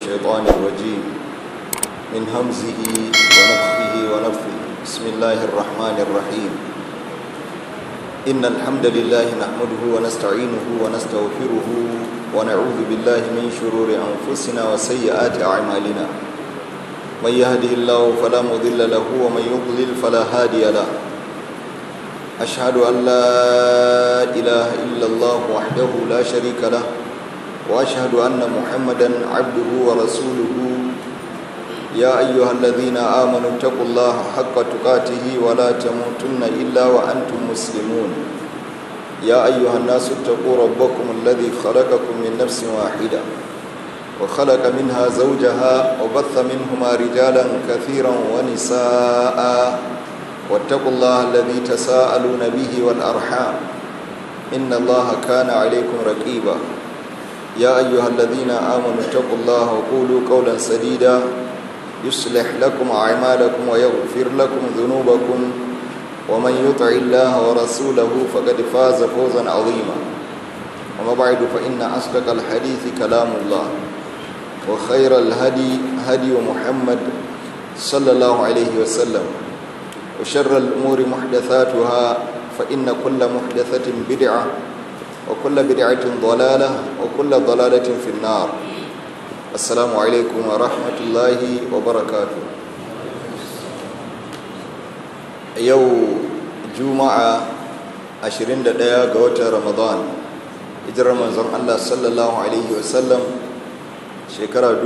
الشيطان الرجيم من همزه ونفخه ونفخه بسم الله الرحمن الرحيم إن الحمد لله نحمده ونستعينه ونستغفره ونعوذ بالله من شرور أنفسنا وسيئات أعمالنا من يهده الله فلا مضل له ومن يضلل فلا هادي له أشهد أن لا إله إلا الله وحده لا شريك له وأشهد أن محمدا عبده ورسوله يا أيها الذين آمنوا اتقوا الله حق تقاته ولا تموتن إلا وأنتم مسلمون يا أيها الناس اتقوا ربكم الذي خلقكم من نفس واحدة وخلق منها زوجها وبث منهما رجالا كثيرا ونساء واتقوا الله الذي تساءلون به والأرحام إن الله كان عليكم رقيبا يا أيها الذين آمنوا اتقوا الله وقولوا قولا سديدا يصلح لكم أعمالكم ويغفر لكم ذنوبكم ومن يطع الله ورسوله فقد فاز فوزا عظيما وما بعد فإن أصدق الحديث كلام الله وخير الهدي هدي محمد صلى الله عليه وسلم وشر الأمور محدثاتها فإن كل محدثة بدعة وكل بدعة ضلالة وكل ضلالة في النار السلام عليكم ورحمة الله وبركاته يو جمعة عشرين دقيقة قوة رمضان hijirar manzon Allah sallallahu Alaihi wasallam shekara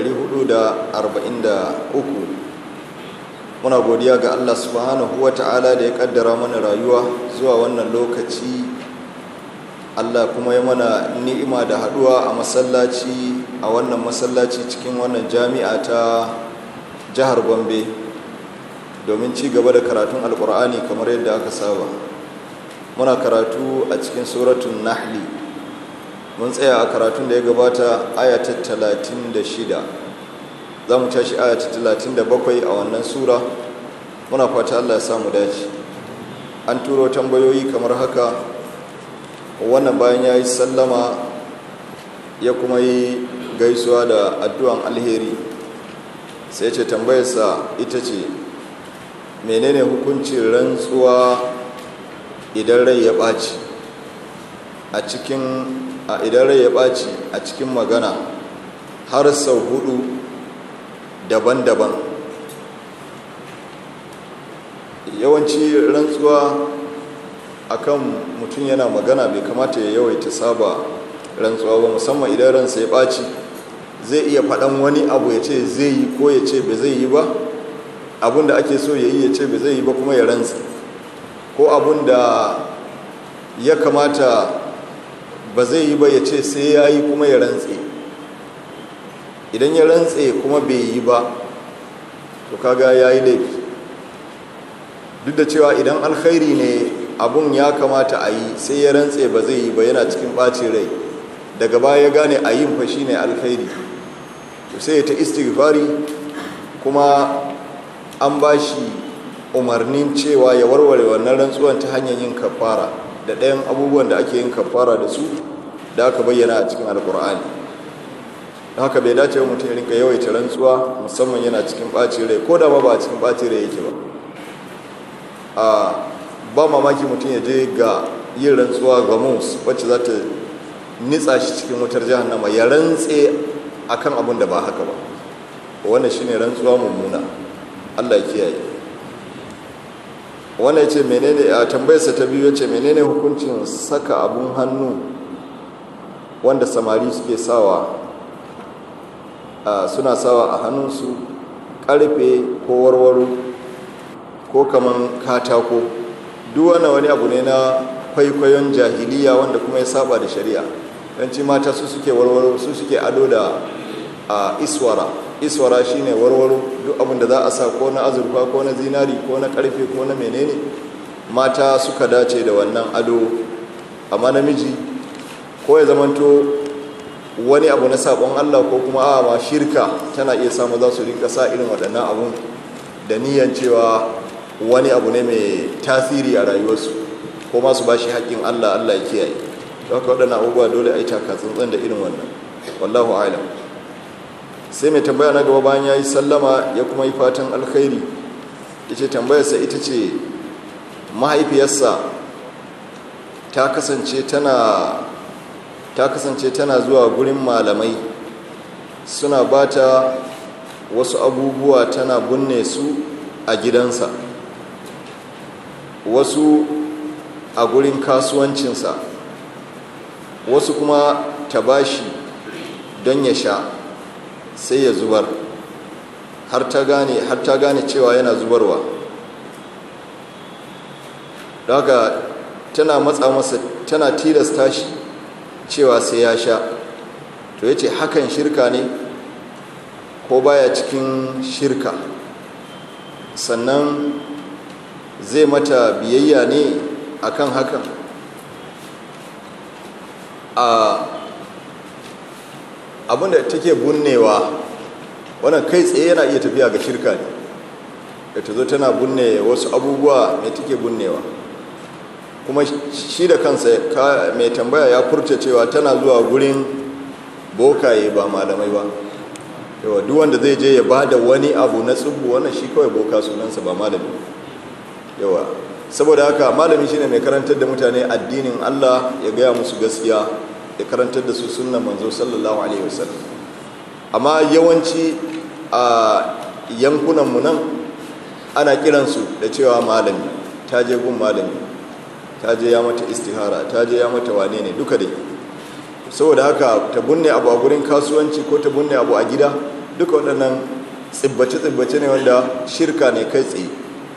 443 muna godiya ga Allah subhanahu wa ta'ala da ya kaddara mana rayuwa zuwa wannan lokaci Allah kuma ya mana ni'ima da haduwa a masallaci a wannan masallaci cikin wannan jami'a ta jihar Gombe domin ci gaba da karatun alkur'ani kamar yadda aka saba muna karatu a cikin suratun nahli mun tsaya a karatun da ya gabata aya ta 36 za mu tashi aya ta 37 a wannan sura muna fata Allah ya samu dace an turo tambayoyi kamar haka wannan bayan ya yi sallama ya kuma yi gaisuwa da addu'an alheri sai ce tambayarsa ita ce menene hukuncin rantsuwa idan rai ya ɓaci a cikin a idan rai ya ɓaci a cikin magana har sau hudu daban-daban yawanci rantsuwa akan mutum yana magana bai kamata ya yawaita saba rantsuwa ba musamman idan ransa ya ɓaci zai iya faɗan wani abu ya ce zai yi ko ya ce bai zai yi ba abin da ake so ya yi ya ce bai zai yi ba kuma ya rantsa ko abin da ya kamata ba zai yi ba ya ce sai ya yi kuma ya rantse idan ya rantse kuma bai yi ba to kaga ya yi laifi duk da cewa idan alkhairi ne abun ya kamata a yi sai ya rantse ba zai yi ba yana cikin ɓacin rai daga baya ya gane a yin fashi ne alkhairi to sai ya ta istighfari kuma an ba shi umarnin cewa ya warware wannan rantsuwan ta hanyar yin kafara da ɗayan abubuwan da ake yin kafara da su da aka bayyana a cikin alkur'ani don haka bai dace mutum ya rinka yawaita rantsuwa musamman yana cikin ɓacin rai ko da ma ba a cikin ɓacin rai yake ba a ba mamaki mutum ya je ga yin rantsuwa ga mus wacce za ta nitsa shi cikin wutar jahannama ya rantse akan abin da ba haka ba wannan shine rantsuwa mummuna Allah ya kiyaye wannan ya ce menene a tambayarsa ta biyu ya ce menene hukuncin saka abun hannu wanda samari suke sawa suna sawa a hannunsu karfe ko warwaro ko kaman katako duk wannan wani abu ne na kwaikwayon jahiliya wanda kuma ya saba da shari'a yanci mata su suke warwaro su suke ado da iswara iswara shine warwaro duk abin da za a sa ko na azurfa ko na zinari ko na karfe ko na menene mata suka dace da wannan ado amma namiji ko ya zamanto wani abu na sabon Allah ko kuma a ma shirka tana iya samu za su rinka sa irin waɗannan abun da niyan cewa wani abu ne mai tasiri a rayuwarsu ko masu ba shi haƙƙin Allah Allah ya kiyaye don haka waɗannan abubuwa dole a yi taka tsantsan da irin wannan wallahu alam sai mai tambaya na gaba bayan ya yi sallama ya kuma yi fatan alkhairi ya ce tambayarsa ita ce mahaifiyarsa ta kasance tana ta kasance tana zuwa gurin malamai suna ba ta wasu abubuwa tana binne su a gidansa wasu a gurin kasuwancinsa wasu kuma ta bashi don ya sha sai ya zubar har ta gane har ta gane cewa yana zubarwa daga tana matsa masa tana tilasta shi cewa sai ya sha to ya ce hakan shirka ne ko baya cikin shirka sannan zai mata biyayya ne akan hakan a abinda take bunnewa wannan kai tsaye yana iya tafiya ga shirka ne da ta zo tana bunne wasu abubuwa mai take bunnewa kuma shi da kansa mai tambaya ya furta cewa tana zuwa gurin bokaye ba malamai ba yawa duk wanda zai je ya ba da wani abu na tsubu wannan shi kawai boka sunansa ba malami yawa saboda haka malami shine mai karantar da mutane addinin Allah ya gaya musu gaskiya ya karantar da su sunnan manzo sallallahu alaihi wasallam amma yawanci a yankunan mu nan ana kiransu da cewa malami ta je gun malami ta je ya mata istihara ta je ya mata wane ne duka dai saboda haka ta bunne abu a gurin kasuwanci ko ta bunne abu a gida duka waɗannan tsibbace-tsibbace ne wanda shirka ne kai tsaye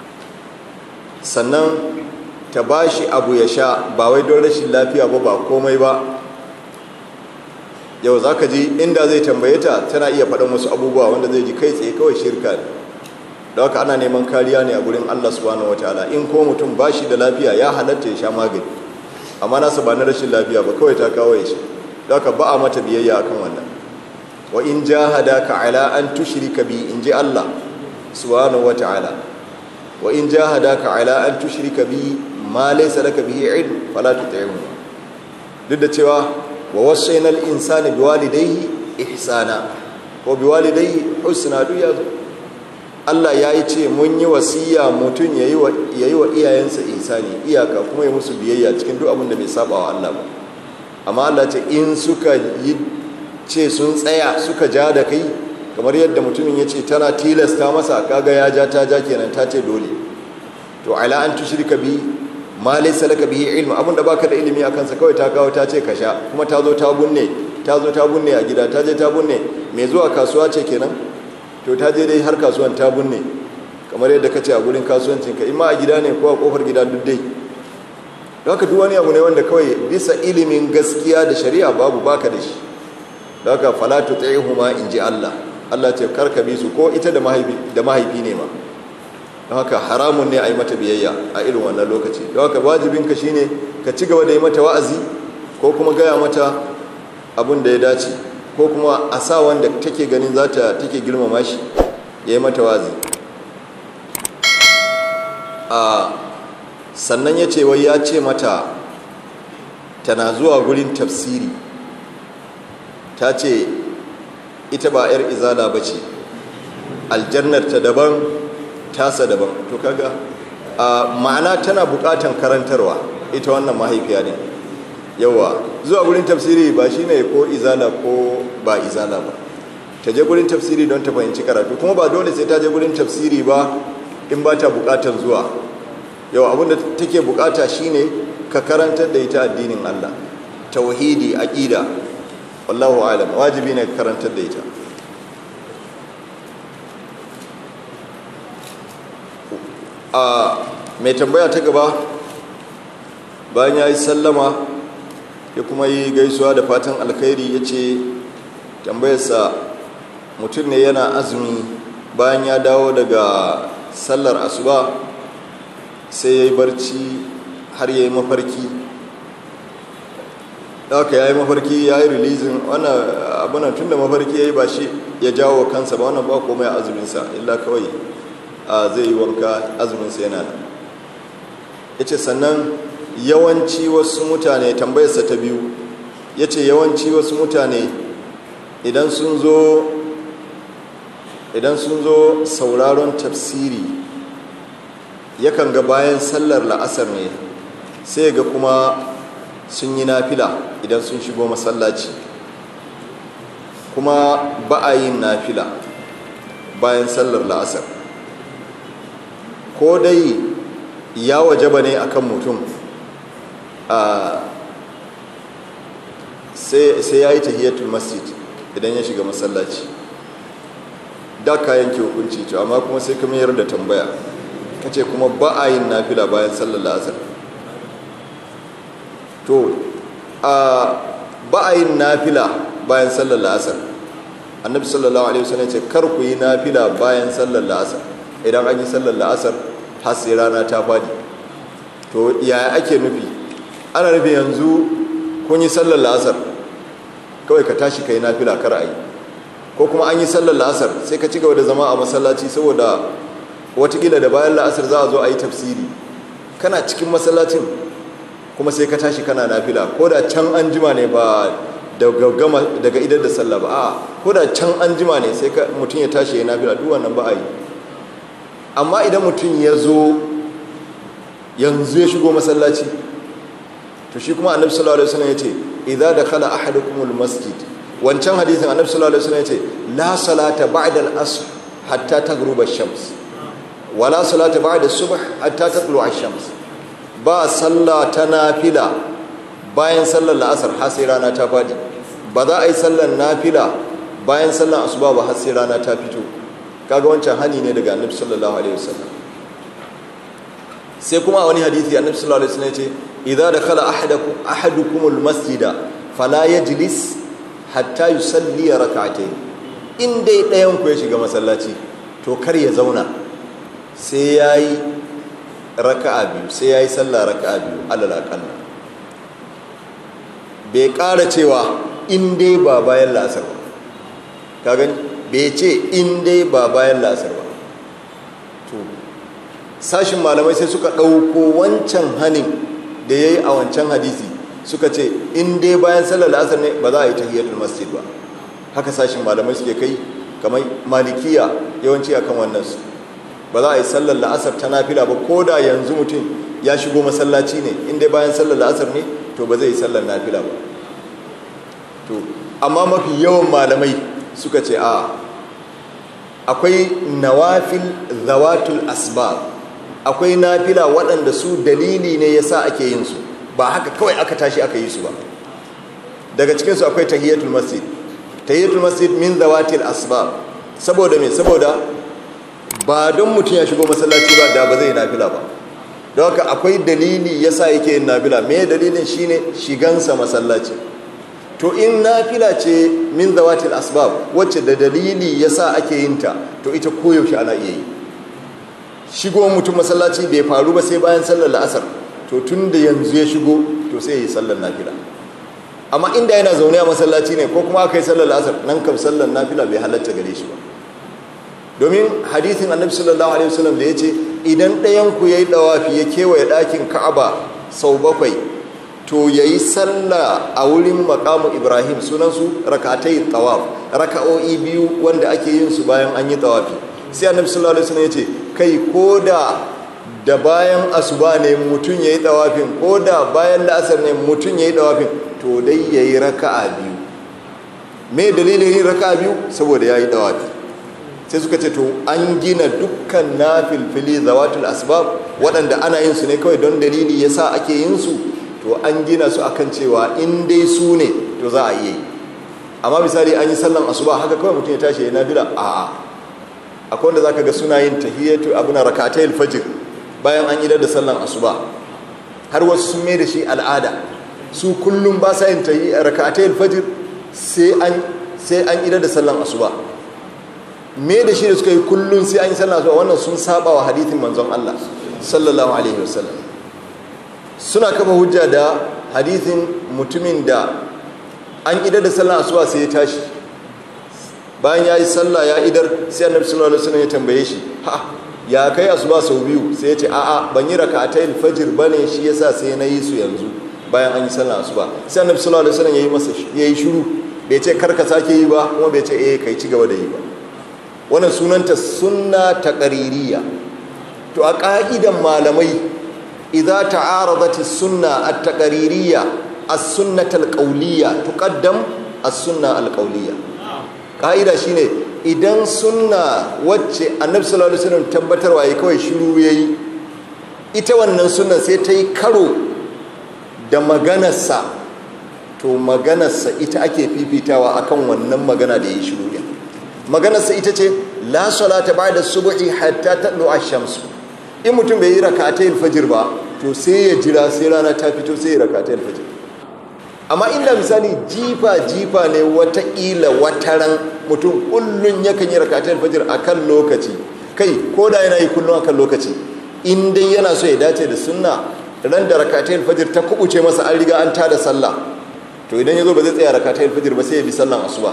sannan ta ba shi abu ya sha ba wai don rashin lafiya ba ba komai ba yau za ka ji inda zai tambaye ta tana iya faɗin wasu abubuwa wanda zai ji kai tsaye kawai shirka ne da haka ana neman kariya ne a gurin allah subhanahu wa ta'ala in ko mutum ba shi da lafiya ya halatta ya sha magani amma nasa ba na rashin lafiya ba kawai ta kawo ya sha da haka ba a mata biyayya akan wannan wa in jahadaka ala an tushrika bi in ji allah subhanahu wa ta'ala wa in jahadaka ala an tushrika bi ma laysa laka bihi ilm fala tuti'huma duk da cewa wa wasainal insani biwalidayhi ihsana ko biwalidayhi husna duk ya zo Allah ya yi ce mun yi wasiya mutum ya yi wa iyayensa ihsani iyaka kuma ya musu biyayya cikin duk abin da bai saba wa Allah ba amma Allah ce in suka yi ce sun tsaya suka ja da kai kamar yadda mutumin ya ce tana tilasta masa kaga ya ja ta ja kenan ta ce dole to ala an tushrika bi ma laysa laka bihi ilmu abin da baka da ilimi akan sa kawai ta kawo ta ce ka sha kuma ta zo ta bunne ta zo ta bunne a gida ta je ta bunne mai zuwa kasuwa ce kenan to ta je dai har kasuwan ta bunne kamar yadda ka ce a gurin kasuwancin ka imma a gida ne ko a kofar gida duk dai don haka duk wani abu ne wanda kawai bisa ilimin gaskiya da shari'a babu baka da shi don haka fala tuti'huma in ji Allah Allah ce karka bi su ko ita da mahaifi da mahaifi ne ma don haka haramun ne a yi mata biyayya a irin wannan lokaci don haka wajibinka shine ka ci gaba da yi mata wa'azi ko kuma gaya mata abin da ya dace ko kuma a sa wanda take ganin za ta take girmama shi ya yi mata wa'azi a sannan ya ce wai ya ce mata tana zuwa gurin tafsiri ta ce ita ba 'yar izala ba ce aljannar ta daban tasa daban to kaga ma'ana tana bukatan karantarwa ita wannan mahaifiya ne yawa zuwa gurin tafsiri ba shine ko izala ko ba izala ba ta je gurin tafsiri don ta fahimci karatu kuma ba dole sai ta je gurin tafsiri ba in ba ta bukatan zuwa yawa abinda take bukata shine ka karantar da ita addinin Allah tauhidi aqida wallahu alam wajibi ne ka karantar da ita a mai tambaya ta gaba bayan ya yi sallama ya kuma yi gaisuwa da fatan alkhairi ya ce tambayarsa mutum ne yana azumi bayan ya dawo daga sallar asuba sai ya yi barci har ya yi mafarki haka ya yi mafarki ya yi rilizin wannan abinan tun da mafarki ya yi ba shi ya jawo kansa ba wannan ba komai a azuminsa illa kawai zai yi wanka azuminsa yana da ya ce sannan yawanci wasu mutane tambayarsa ta biyu ya ce yawanci wasu mutane idan sun zo idan sun zo sauraron tafsiri yakan ga bayan sallar la'asar ne sai ga kuma sun yi nafila idan sun shigo masallaci kuma ba a yin nafila bayan sallar la'asar ko dai ya wajaba ne akan mutum a sai ya yi tahiyatul masjid idan ya shiga masallaci da ka yanke hukunci to amma kuma sai kuma yarda tambaya kace kuma ba a yin nafila bayan sallar la'asar to a ba a yin nafila bayan sallar la'asar annabi sallallahu alaihi wasallam ce kar ku yi nafila bayan sallar la'asar idan an yi sallar la'asar har sai rana ta fadi to yaya ake nufi ana nufi yanzu kun yi sallar la'asar kawai ka tashi ka yi nafila kar a yi ko kuma an yi sallar la'asar sai ka ci gaba da zama a masallaci saboda watakila da bayan la'asar za a zo a yi tafsiri kana cikin masallacin kuma sai ka tashi kana nafila ko da can an jima ne ba daga idar da sallah ba a ko da can an jima ne sai mutum ya tashi ya nafila duk wannan ba a yi amma idan mutum ya zo yanzu ya shigo masallaci to shi kuma annabi sallallahu alaihi wasallam yace idza dakhala ahadukumul masjid wancan hadisin annabi sallallahu alaihi wasallam yace la salata ba'da al-asr hatta taghruba ash-shams wala salata ba'da as-subh hatta tatlu'a ash-shams ba sallah ta nafila bayan sallar la'asar har sai rana ta fadi ba za a yi sallar nafila bayan sallar asuba ba har sai rana ta fito kaga wancan hani ne daga annabi sallallahu alaihi wasallam sai kuma a wani hadisi annabi sallallahu alaihi wasallam yace idza dakhala ahadukum ahadukumul masjida fala yajlis hatta yusalli rak'atayn in dai ɗayan ku ya shiga masallaci to kar ya zauna sai yayi raka'a biyu sai yayi sallah raka'a biyu alal aqalla bai ƙara cewa in dai ba bayan la'asar ba ka gani bai ce in dai ba bayan la'asar ba to sashin malamai sai suka ɗauko wancan hanin da ya yi a wancan hadisi suka ce in dai bayan sallar la'asar ne ba za a yi tahiyatul masjid ba haka sashin malamai suke kai kamar malikiya yawanci akan wannan su ba za a yi sallar la'asar ta nafila ba ko da yanzu mutum ya shigo masallaci ne in dai bayan sallar la'asar ne to ba zai yi sallar nafila ba to amma mafi yawan malamai suka ce a akwai nawafil zawatul asbab akwai nafila waɗanda su dalili ne yasa ake yin su ba haka kawai aka tashi aka yi su ba daga cikinsu akwai tahiyatul masjid tahiyatul masjid min zawatil asbab saboda me saboda ba don mutum ya shigo masallaci ba da ba zai nafila ba don haka akwai dalili yasa yake yin nafila me dalilin shine shigansa masallaci to in nafila ce min zawatil asbab wacce da dalili yasa ake yin ta to ita koyaushe ana iya yi shigo mutum masallaci bai faru ba sai bayan sallar la'asar to tun da yanzu ya shigo to sai ya yi sallar nafila amma inda yana zaune a masallaci ne ko kuma aka yi sallar la'asar nan kam sallar nafila bai halatta gare shi ba domin hadithin annabi sallallahu alaihi wasallam da ya ce idan ɗayan ku yayi dawafi ya kewaye ɗakin ka'aba sau bakwai to ya yi sallah a wurin makamu ibrahim sunansu rakatai tawaf raka'o'i biyu wanda ake yin su bayan an yi tawafi sai annabi sallallahu alaihi wasallam ya ce kai ko da da bayan asuba ne mutum ya yi tawafin ko da bayan la'asar ne mutum ya yi tawafin to dai ya yi raka'a biyu me dalilin yin raka'a biyu saboda ya yi tawafi sai suka ce to an gina dukkan na filfili zawatul asbab waɗanda ana yin su ne kawai don dalili yasa ake yin su to an gina su akan cewa in dai su ne to za a iya yi amma misali an yi sallan asuba haka kawai mutum ya tashi ya nabila a'a akwai wanda zaka ga suna yin tahiyatu abuna rakatayil fajr bayan an idar da sallan asuba har wasu sun mai da shi al'ada su kullum ba sa yin rakatayil fajr sai an sai an idar da sallan asuba me da shi da suka yi kullum sai an yi sallan asuba wannan sun saba wa hadithin manzon Allah sallallahu alaihi wasallam suna kafa hujja da hadithin mutumin da an idar da sallan asuba sai ya tashi bayan ya yi sallah ya idar sai annabi sallallahu alaihi wasallam ya tambaye shi ha ya kai asuba sau biyu sai ya ce a'a ban yi rak'atayil fajr bane shi yasa sai na yi su yanzu bayan an yi sallan asuba sai annabi sallallahu alaihi wasallam yayi masa yayi shiru bai ce kar ka sake yi ba kuma bai ce eh kai ci gaba da yi ba wannan sunanta sunna taqririya to a ƙa'idan malamai idza ta'aradat as-sunna at-taqririya as-sunnah al-qawliya tuqaddam as-sunna al-qawliya ƙa'ida shine idan sunna wacce annabi sallallahu alaihi wasallam tabbatarwa yayi kawai shiru yayi ita wannan sunna sai ta yi karo da maganarsa to maganarsa ita ake fifitawa akan wannan magana da yayi shiru din maganarsa ita ce la salata ba'da subhi hatta tadlu ash-shamsu in mutum bai yi rakatayil fajr ba to sai ya jira sai rana ta fito sai ya rakatayil fajr amma inda misali jifa jifa ne wataƙila wataran mutum kullum yakan yi rakatayil fajr akan lokaci kai ko da yana yi kullum akan lokaci in dai yana so ya dace da sunna ran da rakatayil fajr ta kubuce masa an riga an tada sallah to idan ya zo ba zai tsaya rakatayil fajr ba sai ya bi sallan asuba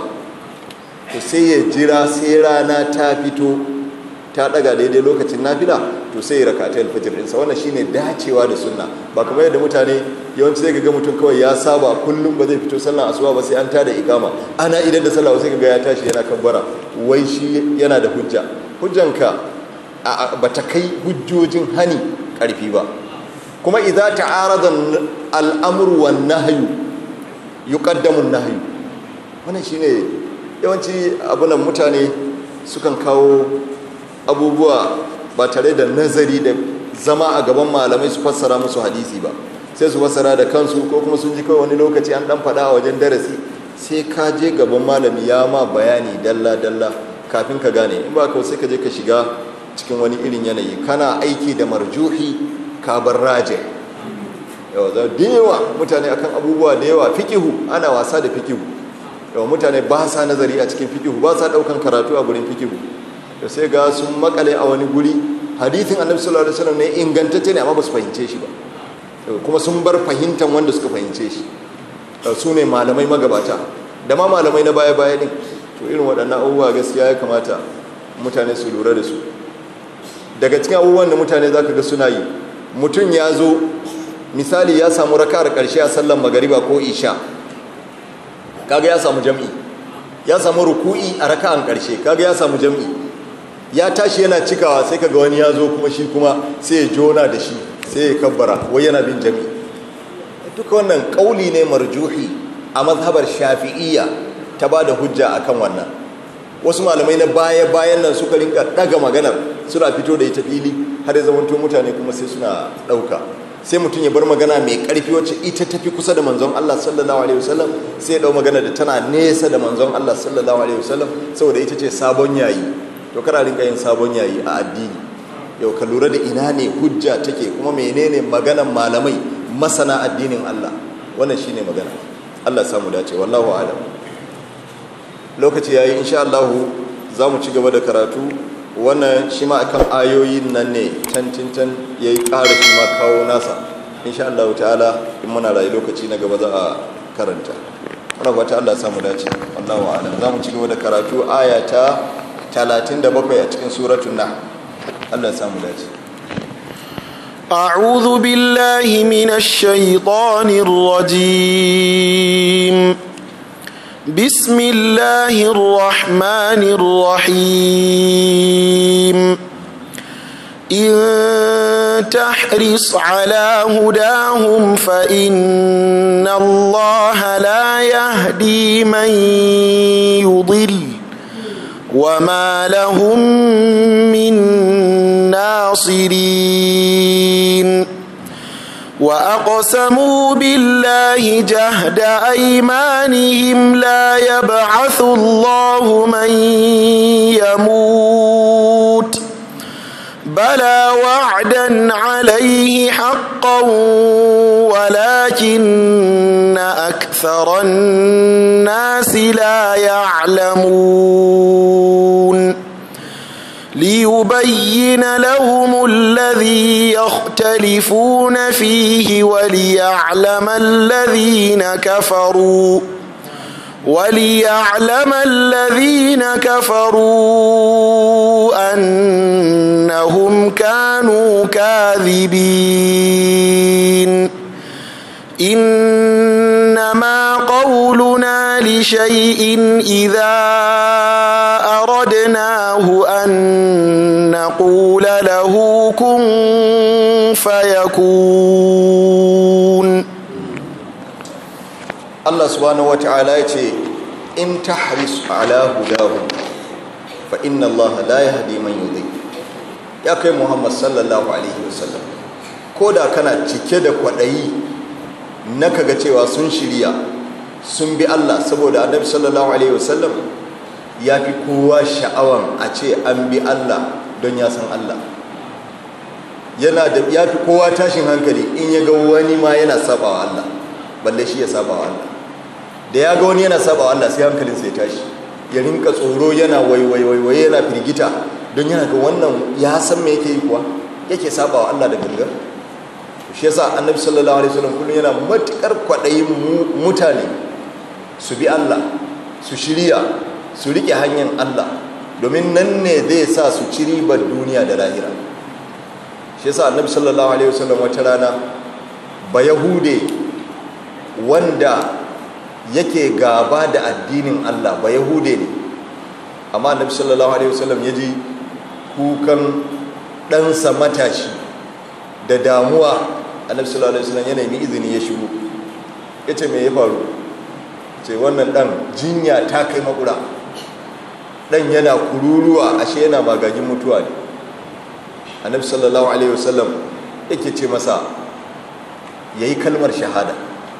to sai ya jira sai rana ta fito ta daga daidai lokacin nafila to sai ya rakata alfajir ɗinsa wannan shine dacewa da sunna ba kamar yadda mutane yawanci zai ga mutum kawai ya saba kullum ba zai fito sallan asuba ba sai an tada ikama ana idan da sallah sai ga ya tashi yana kabbara wai shi yana da hujja hujjanka ba ta kai hujjojin hani karfi ba kuma idza ta'arada al-amru wan nahyu yuqaddamu an-nahyu wannan shine yawanci abunan mutane sukan kawo abubuwa ba tare da nazari da zama a gaban malamai su fassara musu hadisi ba sai su fassara da kansu ko kuma sun ji kawai wani lokaci an dan faɗa a wajen darasi sai ka je gaban malami ya ma bayani dalla dalla kafin ka gane in ba ka sai ka je ka shiga cikin wani irin yanayi kana aiki da marjuhi ka bar raje yawa da yawa mutane akan abubuwa da yawa fikihu ana wasa da fikihu yawa mutane ba sa nazari a cikin fikihu ba sa daukan karatu a gurin fikihu da sai ga sun makale a wani guri hadithin annabi sallallahu alaihi wasallam ne ingantacce ne amma ba su fahimce shi ba kuma sun bar fahimtan wanda suka fahimce shi su ne malamai magabata da ma malamai na baya baya din to irin waɗannan abubuwa gaskiya ya kamata mutane su lura da su daga cikin abubuwan da mutane zaka ga suna yi mutum ya zo misali ya samu raka'ar ƙarshe a sallan magariba ko isha kaga ya samu jam'i ya samu ruku'i a raka'an ƙarshe kaga ya samu jam'i ya tashi yana cikawa sai kaga wani ya zo kuma shi kuma sai ya jona da shi sai ya kabbara wai yana bin jami duka wannan kauli ne marjuhi a mazhabar shafi'iyya ta ba da hujja akan wannan wasu malamai na baya bayan nan suka rinka daga maganar suna fito da ita fili har ya zamanto mutane kuma sai suna dauka sai mutum ya bar magana mai karfi wacce ita tafi kusa da manzon Allah sallallahu alaihi wasallam sai ya dau magana da tana nesa da manzon Allah sallallahu alaihi wasallam saboda ita ce sabon yayi to kana rinka yin sabon yayi a addini yau ka lura da ina ne hujja take kuma menene maganan malamai masana addinin Allah wannan shine magana Allah ya samu dace wallahu a'lam lokaci yayi insha Allah za mu ci gaba da karatu wannan shi ma akan ayoyin nan ne can can can yayi ƙara shi ma kawo nasa insha Allah ta'ala in muna rayu lokaci na gaba za a karanta muna fata Allah ya samu dace wallahu a'lam za mu ci gaba da karatu aya ta 37 a cikin suratul nahl Allah ya samu dace أعوذ بالله من الشيطان الرجيم بسم الله الرحمن الرحيم إن تحرص على هداهم فإن الله لا يهدي من يضل وما لهم من ناصرين وأقسموا بالله جهد أيمانهم لا يبعث الله من يموت بلى وعدا عليه حقا ولكن أكثر الناس لا يعلمون ليبين لهم الذي يختلفون فيه وليعلم الذين كفروا وليعلم الذين كفروا أنهم كانوا كاذبين إنما قولنا لشيء إذا أردناه أن نقول له كن فيكون Allah subhanahu wata'ala ya ce in tahris ala hudahum fa inna Allah la yahdi man yudhi ya kai Muhammad sallallahu alaihi wasallam ko da kana cike da kwaɗayi na kaga cewa sun shirya sun bi Allah saboda annabi sallallahu alaihi wasallam ya fi kowa sha'awan a ce an bi Allah don ya san Allah yana da ya fi kowa tashin hankali in ya ga wani ma yana sabawa Allah balle shi ya sabawa Allah da ya ga wani yana sabawa Allah sai hankalin sai tashi ya rinka tsoro yana waiwaiwaiwai yana firgita don yana ga wannan ya san me yake yi kuwa yake sabawa Allah da gangan shi yasa annabi sallallahu alaihi wasallam kullum yana matukar kwaɗayin mutane su bi Allah su shirya su rike hanyar Allah domin nan ne zai sa su ci ribar duniya da lahira shi yasa annabi sallallahu alaihi wasallam wata rana ba yahude wanda yake gaba da addinin Allah ba yahude ne amma annabi sallallahu alaihi wasallam ya ji kukan ɗansa matashi da damuwa annabi sallallahu alaihi wasallam ya nemi izini ya shigo ya ce me ya faru ce wannan ɗan jinya ta kai makura ɗan yana kururuwa ashe yana magagin mutuwa ne annabi sallallahu alaihi wasallam yake ce masa ya yi kalmar shahada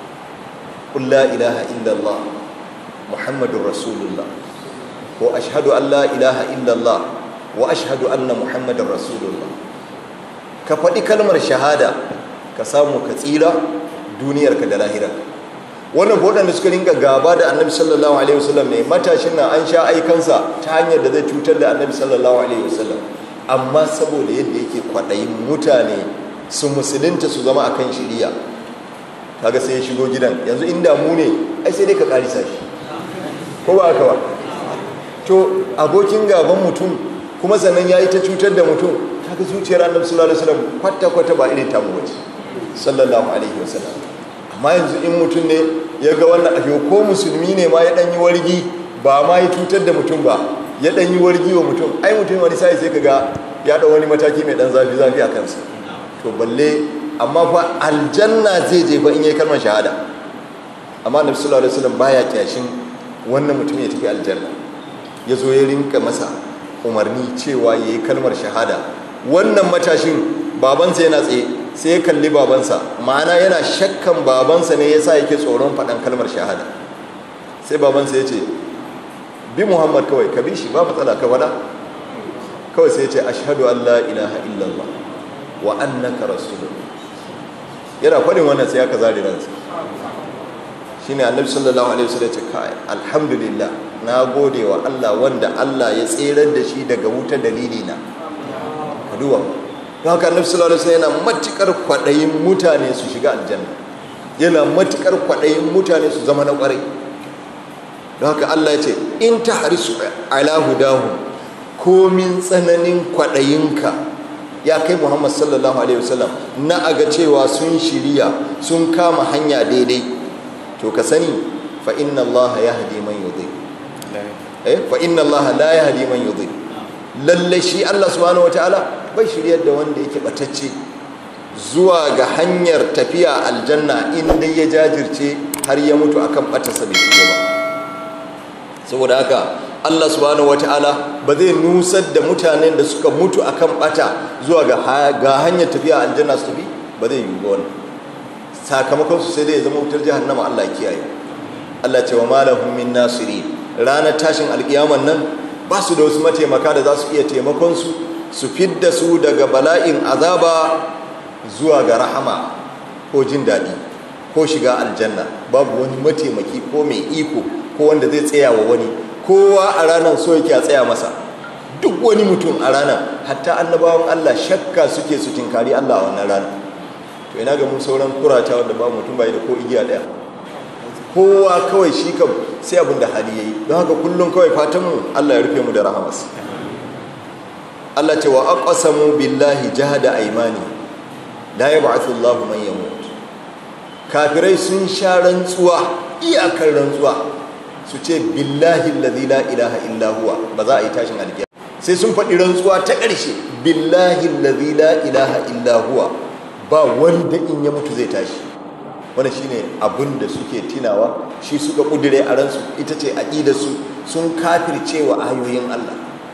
قل لا إله إلا الله محمد رسول الله وأشهد أن لا إله إلا الله وأشهد أن محمد رسول الله كفدي كلمة شهادة كسامو كثيرة دنيا كدلاهرة wannan waɗanda suka ringa gaba da annabi sallallahu alaihi wasallam ne matashin nan an sha aikansa ta hanyar da zai cutar da annabi sallallahu alaihi wasallam amma saboda yadda yake kwaɗayin mutane su musulunta su zama akan shiriya kaga sai ya shigo gidan yanzu inda mu ne ai sai dai ka karisa shi ko ba haka ba to abokin gaban mutum kuma sannan ya yi ta cutar da mutum kaga zuciyar annabi sallallahu alaihi wasallam kwata kwata ba irin tamu bace sallallahu alaihi wasallam amma yanzu in mutum ne ya ga wannan abu ko musulmi ne ma ya dan yi wargi ba ma ya cutar da mutum ba ya dan yi wargi wa mutum ai mutum wani sai sai kaga ya dau wani mataki mai dan zafi zafi a kansa to balle amma fa aljanna zai je fa in yi kalmar shahada amma nabi sallallahu alaihi wasallam baya kyashin wannan mutum ya tafi aljanna ya zo ya rinka masa umarni cewa ya yi kalmar shahada wannan matashin babansa yana tsaye sai ya kalli babansa ma'ana yana shakkan babansa ne ya sa yake tsoron faɗan kalmar shahada sai babansa ya ce bi muhammad kawai ka bi shi ba matsala ka faɗa kawai sai ya ce ashhadu an la ilaha illallah wa annaka rasulullah yana faɗin wannan sai aka zari ransa shine annabi sallallahu alaihi wasallam ce kai alhamdulillah na gode wa Allah wanda Allah ya tserar da shi daga wuta dalili na duwa don haka annabi sallallahu alaihi wasallam yana matukar kwadayin mutane su shiga aljanna yana matukar kwadayin mutane su zama na kwarai don haka Allah ya ce in tahrisu ala hudahu komin tsananin kwadayinka ya kai Muhammad sallallahu alaihi wasallam na aga cewa sun shiriya sun kama hanya daidai to ka sani fa inna Allah yahdi man yudhi eh fa inna Allah la yahdi man yudhi lalle shi Allah subhanahu wataala bai shiryar da wanda yake batacce zuwa ga hanyar tafiya aljanna in dai ya jajirce har ya mutu akan batarsa bai shiga ba saboda haka Allah subhanahu wataala ba zai nusar da mutanen da suka mutu akan bata zuwa ga ga hanyar tafiya aljanna su tafi ba zai yi ba wannan sakamakon su sai dai ya zama wutar jahannama Allah ya kiyaye Allah ce wa malahum min nasirin ranar tashin alkiyaman nan ba su da wasu mataimaka da za su iya taimakon su su fidda su daga bala'in azaba zuwa ga rahama ko jin daɗi ko shiga aljanna babu wani mataimaki ko mai iko ko wanda zai tsaya wa wani kowa a ranar so yake a tsaya masa duk wani mutum a ranar hatta annabawan Allah shakka suke su tinkari Allah a wannan ranar to ina ga mun sauran kurata wanda ba mutum bai da ko igiya daya kowa kawai shi kam sai abin da hali yayi don haka kullum kawai fatan mu Allah ya rufe mu da rahamas Allah ce wa aqsamu billahi jahada aymani la yab'athu Allahu man yamut kafirai sun sha rantsuwa iyakar rantsuwa su ce billahi allazi la ilaha illa huwa ba za a yi tashin alkiyama sai sun faɗi rantsuwa ta ƙarshe billahi allazi la ilaha illa huwa ba wanda in ya mutu zai tashi wannan shine abin da suke tinawa shi suka kudure a ransu ita ce su sun kafircewa ayoyin Allah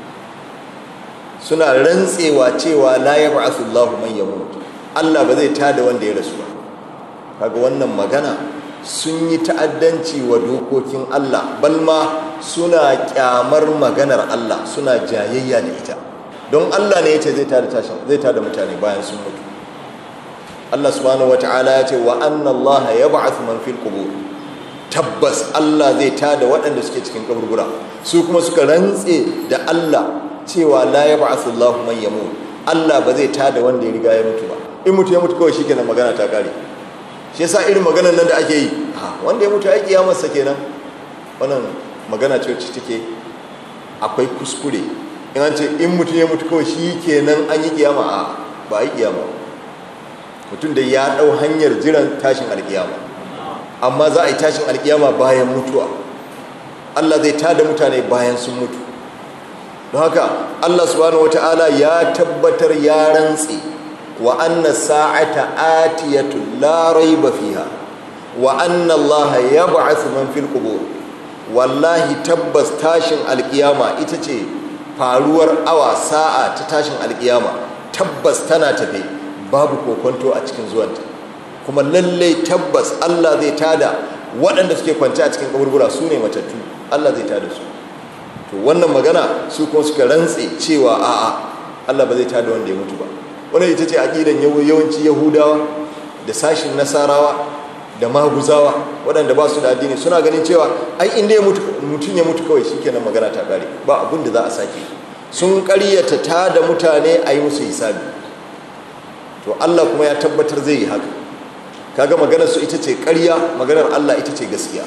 suna rantsewa cewa la yab'athu Allahu man yamut Allah ba zai tada wanda ya rasu ba kaga wannan magana sun yi ta'addanci wa dokokin Allah balma suna kyamar maganar Allah suna jayayya da ita don Allah ne yace zai tada tashin zai tada mutane bayan sun mutu Allah subhanahu wata'ala ya ce wa anna Allah yab'athu man fil qubur tabbas Allah zai tada waɗanda suke cikin kaburbura su kuma suka rantse da Allah cewa la yab'athu Allah man yamut Allah ba zai tada wanda ya riga ya mutu ba in mutu ya mutu kawai shikenan magana ta kare shi yasa irin maganar nan da ake yi wanda ya mutu ya kiyamar sa kenan wannan magana ce wacce take akwai kuskure in an ce in mutum ya mutu kawai shi kenan an yi kiyama a ba a yi kiyama mutum da ya ɗau hanyar jiran tashin alkiyama amma za a yi tashin alkiyama bayan mutuwa Allah zai tada mutane bayan sun mutu don haka Allah subhanahu wata'ala ya tabbatar ya rantse wa anna sa'ata atiyatu la raiba fiha wa anna Allah yab'athu man fil qubur wallahi tabbas tashin alkiyama ita ce faruwar awa sa'a ta tashin alkiyama tabbas tana tafe babu kokonto a cikin zuwanta kuma lallai tabbas Allah zai tada waɗanda suke kwance a cikin kaburbura su ne matattu Allah zai tada su to wannan magana su kuma suka rantse cewa a'a Allah ba zai tada wanda ya mutu ba wannan ita ce aqidan yawanci yahudawa da sashin nasarawa da maguzawa waɗanda ba su da addini suna ganin cewa ai inda mutum ya mutu kawai shikenan magana ta kare ba abin da za a sake sun ƙaryata tada mutane a yi musu hisabi to Allah kuma ya tabbatar zai yi haka kaga maganar su ita ce ƙarya maganar Allah ita ce gaskiya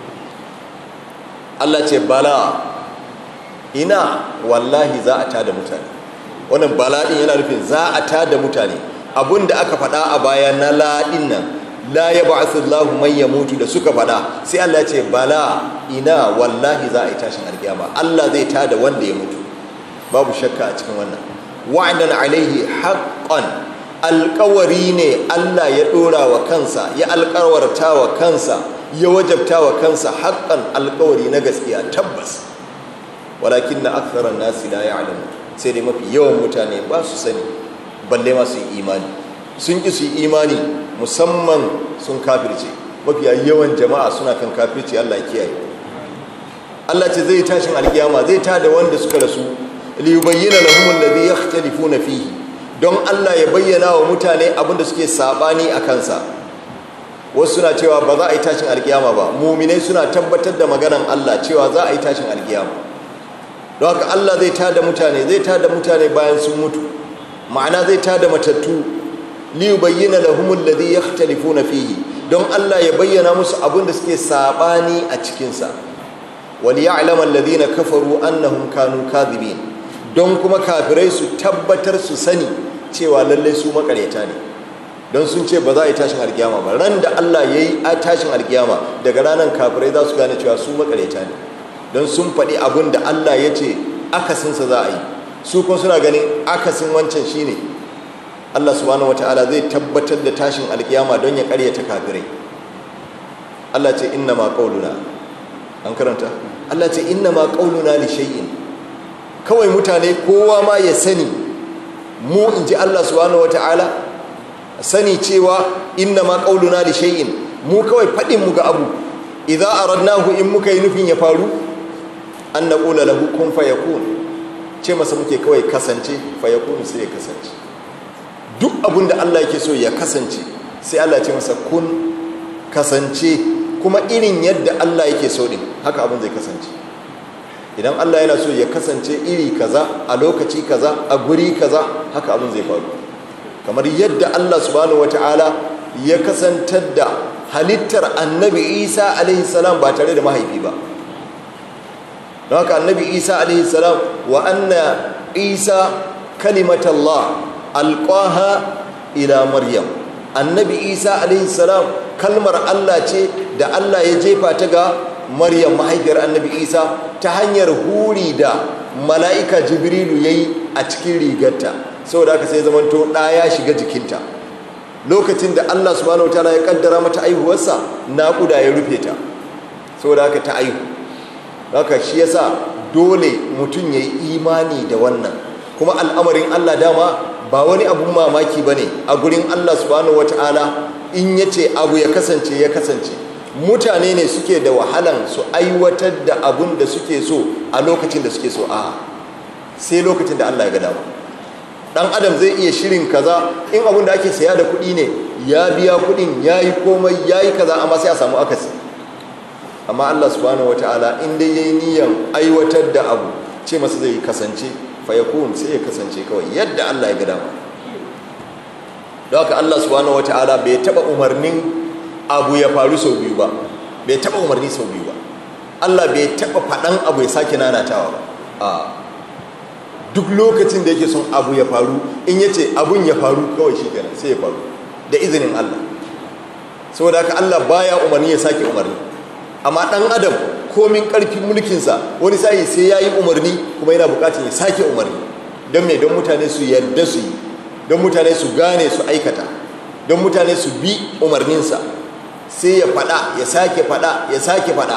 Allah ce bala ina wallahi za a tada mutane wannan bala'in yana nufin za a tada mutane abinda aka faɗa a baya na la'in nan la ya ba'athu Allahu man yamutu da suka faɗa sai Allah ya ce bala ina wallahi za a yi tashin alkiyama Allah zai tada wanda ya mutu babu shakka a cikin wannan wa'dan alaihi haqqan alkawari ne Allah ya ɗora wa kansa ya alkawarta wa kansa ya wajabta wa kansa haƙƙan alkawari na gaskiya tabbas walakin na aksarar nasi la ya alamu sai dai mafi yawan mutane ba su sani balle ma su yi imani sun ƙi su yi imani musamman sun kafirce mafi yawan jama'a suna kan kafirce Allah ya kiyaye Allah ce zai tashin alkiyama zai tada wanda suka rasu liyubayyana lahum alladhi yakhtalifuna fihi don Allah ya bayyana wa mutane abinda suke sabani a kansa wasu suna cewa ba za a yi tashin alkiyama ba muminai suna tabbatar da maganan Allah cewa za a yi tashin alkiyama don haka Allah zai tada mutane zai tada mutane bayan sun mutu ma'ana zai tada matattu liyu bayyana lahumul ladhi yakhtalifuna fihi don Allah ya bayyana musu abinda suke sabani a cikinsa wal ya'lamu alladhina kafaru annahum kanu kadhibin don kuma kafirai su tabbatar su sani cewa lallai su makareta ne don sun ce ba za a yi tashin alkiyama ba ran da Allah ya yi a tashin alkiyama daga ranar kafirai za su gane cewa su makareta ne don sun faɗi abin da Allah ya ce akasinsa za a yi su kuma suna ganin akasin wancan shine Allah subhanahu wata'ala zai tabbatar da tashin alkiyama don ya karyata kafirai Allah ce inna ma qauluna an karanta Allah ce inna ma qauluna li shay'in kawai mutane kowa ma ya sani mu in ji Allah subhanahu wata'ala sani cewa inna ma qauluna li shay'in mu kawai fadin mu ga abu idza aradnahu in muka yi nufin ya faru an naqula lahu kun fayakun ce masa muke kawai kasance fayakun sai ya kasance duk abin da Allah yake so ya kasance sai Allah ya ce masa kun kasance kuma irin yadda Allah yake so din haka abin zai kasance idan Allah yana so ya kasance iri kaza a lokaci kaza a guri kaza haka abin zai faru kamar yadda Allah subhanahu wataala ya kasantar da halittar annabi Isa alaihi salam ba tare da mahaifi ba don haka annabi Isa alaihi salam wa anna Isa kalimatallah alqaha ila maryam annabi Isa alaihi salam kalmar Allah ce da Allah ya jefa ta ga maryam mahaifiyar annabi isa ta hanyar huri da mala'ika jibrilu ya yi a cikin rigarta saboda haka sai zamanto ɗa ya shiga jikinta lokacin da allah subhanahu wa ta'ala ya kaddara mata aihuwarsa naƙuda ya rufe ta saboda haka ta aihu haka shi yasa dole mutum ya yi imani da wannan kuma al'amarin allah dama ba wani abun mamaki ba ne a gurin allah subhanahu wa ta'ala in ya ce abu ya kasance ya kasance mutane ne suke da wahalan su aiwatar da abun da suke so a lokacin da suke so a sai lokacin da Allah ya ga dama dan adam zai iya shirin kaza in abun da ake saya da kuɗi ne ya biya kuɗin ya yi komai ya yi kaza amma sai a samu akasi amma Allah subhanahu wataala in dai yayi niyan aiwatar da abu ce masa zai kasance fa yakun sai ya kasance kawai yadda Allah ya ga dama don haka Allah subhanahu wataala bai taba umarnin abu ya faru sau biyu ba bai taba umarni sau biyu ba Allah bai taba faɗan abu ya sake nanatawa ba a duk lokacin da yake son abu ya faru in ya ce abun ya faru kawai shi kenan sai ya faru da izinin Allah saboda haka Allah baya umarni ya sake umarni amma ɗan adam komin ƙarfin mulkinsa wani sa'i sai ya yi umarni kuma yana buƙatar ya sake umarni don me don mutane su yarda su yi don mutane su gane su aikata don mutane su bi umarninsa sai ya faɗa ya sake faɗa ya sake faɗa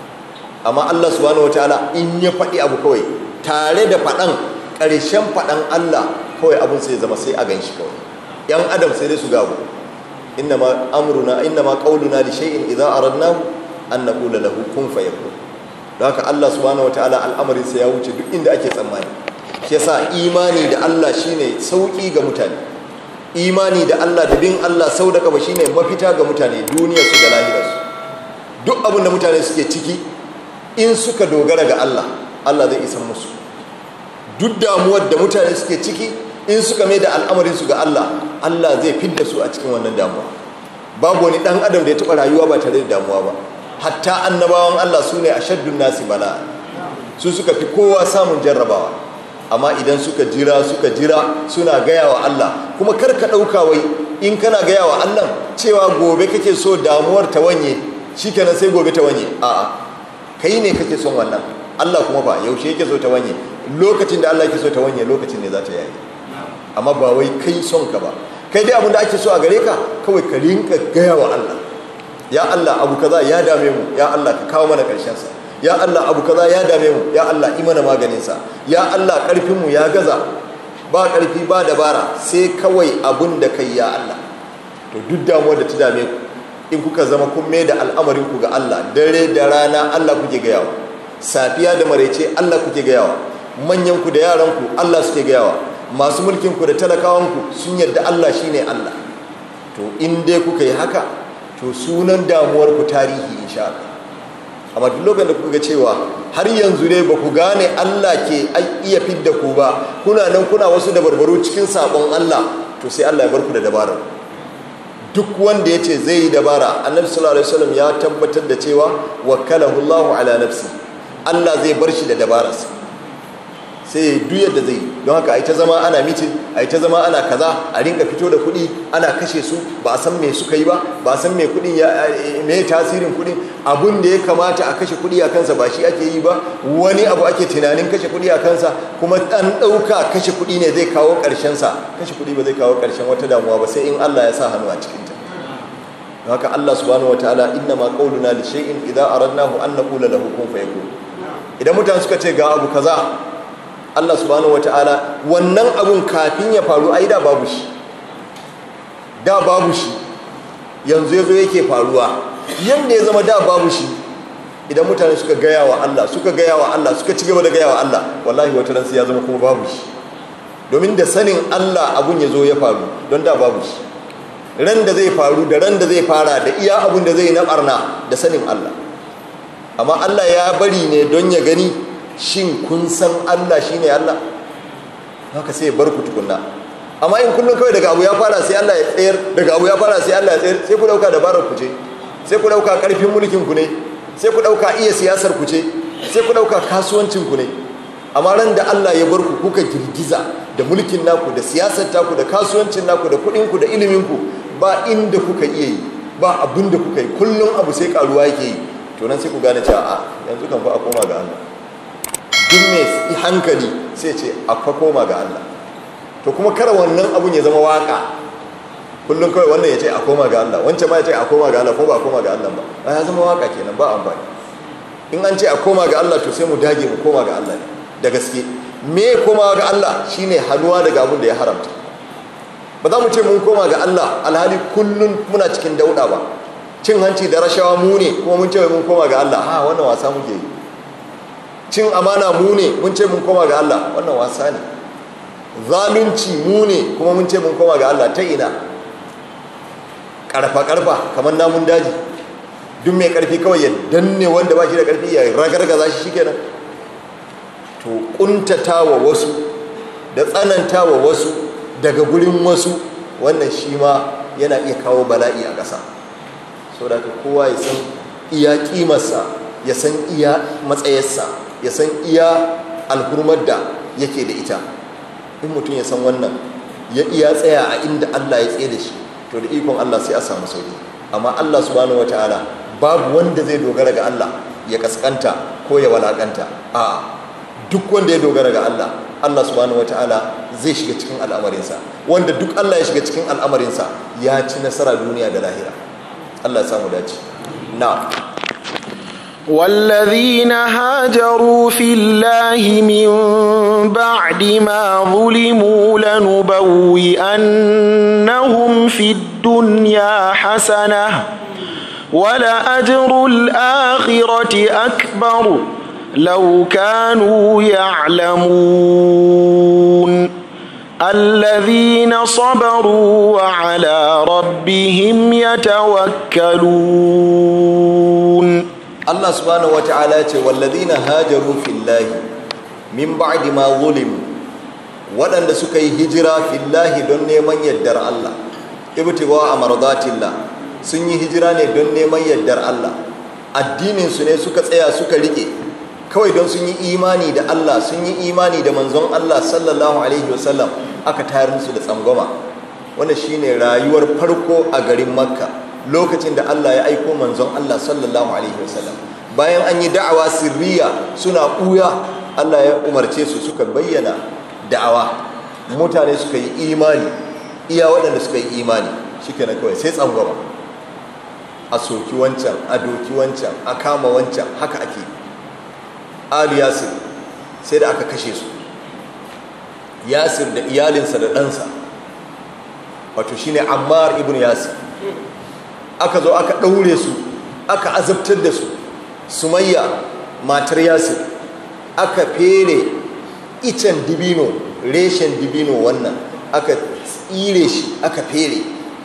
amma Allah subhanahu wataala in ya faɗi abu kawai tare da faɗan ƙarshen faɗan Allah kawai abun sai zama sai a gan shi kawai yan adam sai dai su gabu innama amruna innama qauluna li shay'in idza aradnahu an naqula lahu kun fayakun don haka Allah subhanahu wataala al'amarin sa ya wuce duk inda ake tsammani shi yasa imani da Allah shine sauki ga mutane imani da Allah da bin Allah sau da kaba shine mafita ga mutane duniyarsu da lahirarsu duk abin da mutane suke ciki in suka dogara ga Allah Allah zai isan musu duk damuwar da mutane suke ciki in suka mai da al'amarinsu ga Allah Allah zai fidda su a cikin wannan damuwa babu wani dan adam da ya taɓa rayuwa ba tare da damuwa ba hatta annabawan Allah su ne a shaddun nasi bala su suka fi kowa samun jarrabawa amma idan suka jira suka jira suna gaya wa Allah kuma kar ka ɗauka wai in kana gaya wa Allah cewa gobe kake so damuwar ta wanye shikenan sai gobe ta wanye a'a kai ne kake son wannan Allah kuma ba yaushe yake so ta wanye lokacin da Allah yake so ta wanye lokacin ne za ta yayi amma ba wai kai son ka ba kai dai abin da ake so a gare ka kawai ka rinka gaya wa Allah ya Allah abu kaza ya dame mu ya Allah ka kawo mana karshen sa ya Allah abu kaza ya dame mu ya Allah i mana maganin sa ya Allah karfin mu ya gaza ba karfi ba dabara sai kawai abun da kai ya Allah to duk damuwar da ta dame ku in kuka zama kun mai da al'amarin ku ga Allah dare da rana Allah kuke gayawa safiya da maraice Allah kuke gayawa manyan ku da yaran ku Allah suke gayawa masu mulkin ku da talakawan ku sun yarda Allah shine Allah to in dai kuka yi haka to sunan damuwar ku tarihi insha Allah amma duk lokacin da kuka ga cewa har yanzu dai ba ku gane Allah ke iya fidda ku ba kuna nan kuna wasu dabarbaru cikin sabon Allah to sai Allah ya bar ku da dabarar duk wanda ya ce zai yi dabara annabi sallallahu alaihi wasallam ya tabbatar da cewa wakalahu Allahu ala nafsi Allah zai bar shi da dabararsa sai ya duk yadda zai don haka ai ta zama ana mitin ai ta zama ana kaza a rinka fito da kuɗi ana kashe su ba a san me suka yi ba ba a san me kuɗin ya me tasirin kuɗin abun da ya kamata a kashe kuɗi a kansa ba shi ake yi ba wani abu ake tunanin kashe kuɗi a kansa kuma an ɗauka kashe kuɗi ne zai kawo ƙarshen sa kashe kuɗi ba zai kawo ƙarshen wata damuwa ba sai in Allah ya sa hannu a cikin ta don haka Allah subhanahu wataala inna ma qauluna li shay'in idza aradnahu an naqula lahu kun fayakun idan mutane suka ce ga abu kaza Allah subhanahu wata'ala wannan abun kafin ya faru ai da babu shi da babu shi yanzu yazo yake faruwa yanda ya zama da babu shi idan mutane suka gaya wa Allah suka gaya wa Allah suka ci gaba da gaya wa Allah wallahi wata ran sai ya zama kuma babu shi domin da sanin Allah abun ya zo ya faru don da babu shi ran da zai faru da ran da zai fara da iya abun da zai na barna da sanin Allah amma Allah ya bari ne don ya gani shin kun san Allah shine Allah haka sai ya bar ku tukunna amma in kullum kawai daga abu ya fara sai Allah ya tsayar daga abu ya fara sai Allah ya tsayar sai ku dauka dabarar ku ce sai ku dauka karfin mulkin ku ne sai ku dauka iya siyasar ku ce sai ku dauka kasuwancin ku ne amma ran da Allah ya bar ku kuka girgiza da mulkin naku da siyasar taku da kasuwancin naku da kuɗin ku da ilimin ku ba inda kuka iya yi ba abin da kuka yi kullum abu sai karuwa yake yi to nan sai ku gane cewa a yanzu kan fa a koma ga Allah duk mai hankali sai ce a fa koma ga Allah to kuma kar wannan abun ya zama waka kullum kawai wannan ya ce a koma ga Allah wancan ma ya ce a koma ga Allah ko ba a koma ga Allah ba a ya zama waka kenan ba amfani in an ce a koma ga Allah to sai mu dage mu koma ga Allah ne da gaske me koma ga Allah shine hannuwa daga abin da ya haramta ba za mu ce mun koma ga Allah alhali kullum muna cikin dauda ba cin hanci da rashawa mu ne kuma mun ce mun koma ga Allah ha wannan wasa muke yi cin amana mu ne mun ce mun koma ga Allah wannan wasa ne zalunci mu ne kuma mun ce mun koma ga Allah ta ina karfa karfa kamar namun daji duk mai karfi kawai ya danne wanda ba shi da karfi ya ragargaza shi shikenan to kuntatawa wasu da tsanantawa wasu daga gurin wasu wannan shi ma yana iya kawo bala'i a ƙasa so da kowa ya san iya ƙimarsa ya san iya matsayarsa ya san iya alhurmar da yake da ita in mutum ya san wannan ya iya tsaya a inda Allah ya tsaye da shi to da ikon Allah sai a samu sauki amma Allah subhanahu wataala babu wanda zai dogara ga Allah ya kaskanta ko ya walakanta a duk wanda ya dogara ga Allah Allah subhanahu wataala zai shiga cikin al'amarinsa wanda duk Allah ya shiga cikin al'amarinsa ya ci nasara duniya da lahira Allah ya samu dace na والذين هاجروا في الله من بعد ما ظلموا لنبوئنهم في الدنيا حسنة ولأجر الآخرة أكبر لو كانوا يعلمون الذين صبروا وعلى ربهم يتوكلون Allah subhanahu wata'ala ce walladhina hajaru fillahi min ba'di ma zulimu waɗanda suka yi hijira fillahi don neman yardar Allah ibtiwa amardatillah sun yi hijira ne don neman yardar Allah addinin su ne suka tsaya suka rike kawai don sun yi imani da Allah sun yi imani da manzon Allah sallallahu alaihi wasallam aka tayar musu da tsangwama wannan shine rayuwar farko a garin Makka lokacin da Allah ya aiko manzon Allah sallallahu alaihi wasallam bayan an yi da'awa sirriya suna ɓuya Allah ya umarce su suka bayyana da'awa mutane suka yi imani iya waɗanda suka yi imani shikenan kawai sai tsangwama a soki wancan a doki wancan a kama wancan haka ake ali yasir sai da aka kashe su yasir da iyalinsa da ɗansa wato shine ammar ibn yasir aka zo aka ɗaure su aka azabtar da su sumayya matar yasir aka fere icen dibino reshen dibino wannan aka tsire shi aka fere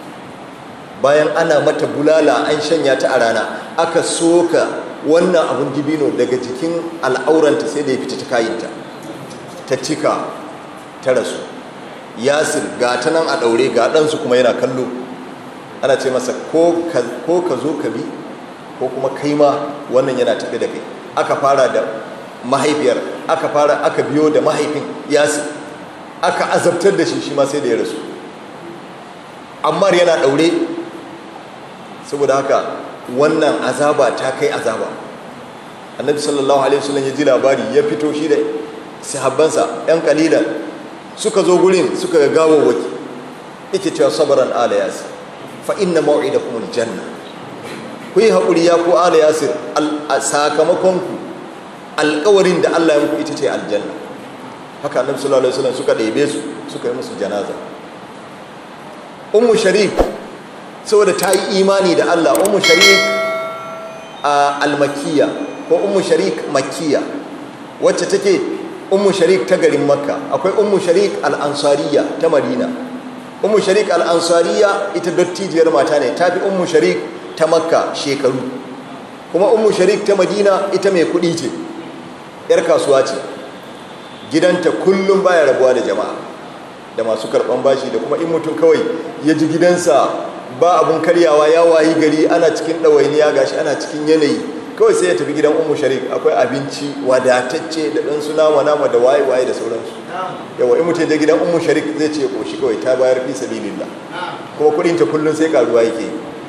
bayan ana mata bulala an shanya ta a rana aka soka wannan abun dibino daga jikin al'auranta sai da ya fita ta kayinta ta cika ta rasu yasir ga ta nan a ɗaure ga ɗansu kuma yana kallo ana ce masa ko ka zo ka bi ko kuma kai ma wannan yana tafi da kai aka fara da mahaifiyar aka fara aka biyo da mahaifin yasi aka azabtar da shi shi ma sai da ya rasu ammar yana daure saboda haka wannan azaba ta kai azaba annabi sallallahu alaihi wasallam ya ji labari ya fito shi da sahabbansa yan kalilan suka zo gurin suka ga gawawwaki yake cewa sabaran ala yasi fa inna maw'idakum aljanna ku yi haƙuri ya ku ala yasir sakamakon ku alƙawarin da Allah ya muku ita ce aljanna haka annabi sallallahu alaihi wasallam suka ɗebe su suka yi musu janaza ummu sharik saboda ta yi imani da Allah ummu sharik almakiya ko ummu sharik makkiya wacce take ummu sharik ta garin makka akwai ummu sharik al-ansariya ta madina ummu sharik al-ansariya ita dattijiyar mata ne ta fi ummu sharik ta makka shekaru kuma ummu sharik ta madina ita mai kudi ce yar kasuwa ce gidanta kullum baya rabuwa da jama'a da masu karban bashi da kuma in mutum kawai ya ji gidansa ba abun karyawa ya wayi gari ana cikin ɗawainiya gashi ana cikin yanayi kawai sai ya tafi gidan ummu sharik akwai abinci wadatacce da ɗan su nama nama da waye waye da sauransu yawa in mutum je gidan ummu sharik zai ce koshi kawai ta bayar fi sabilillah kuma kuɗin ta kullum sai karuwa yake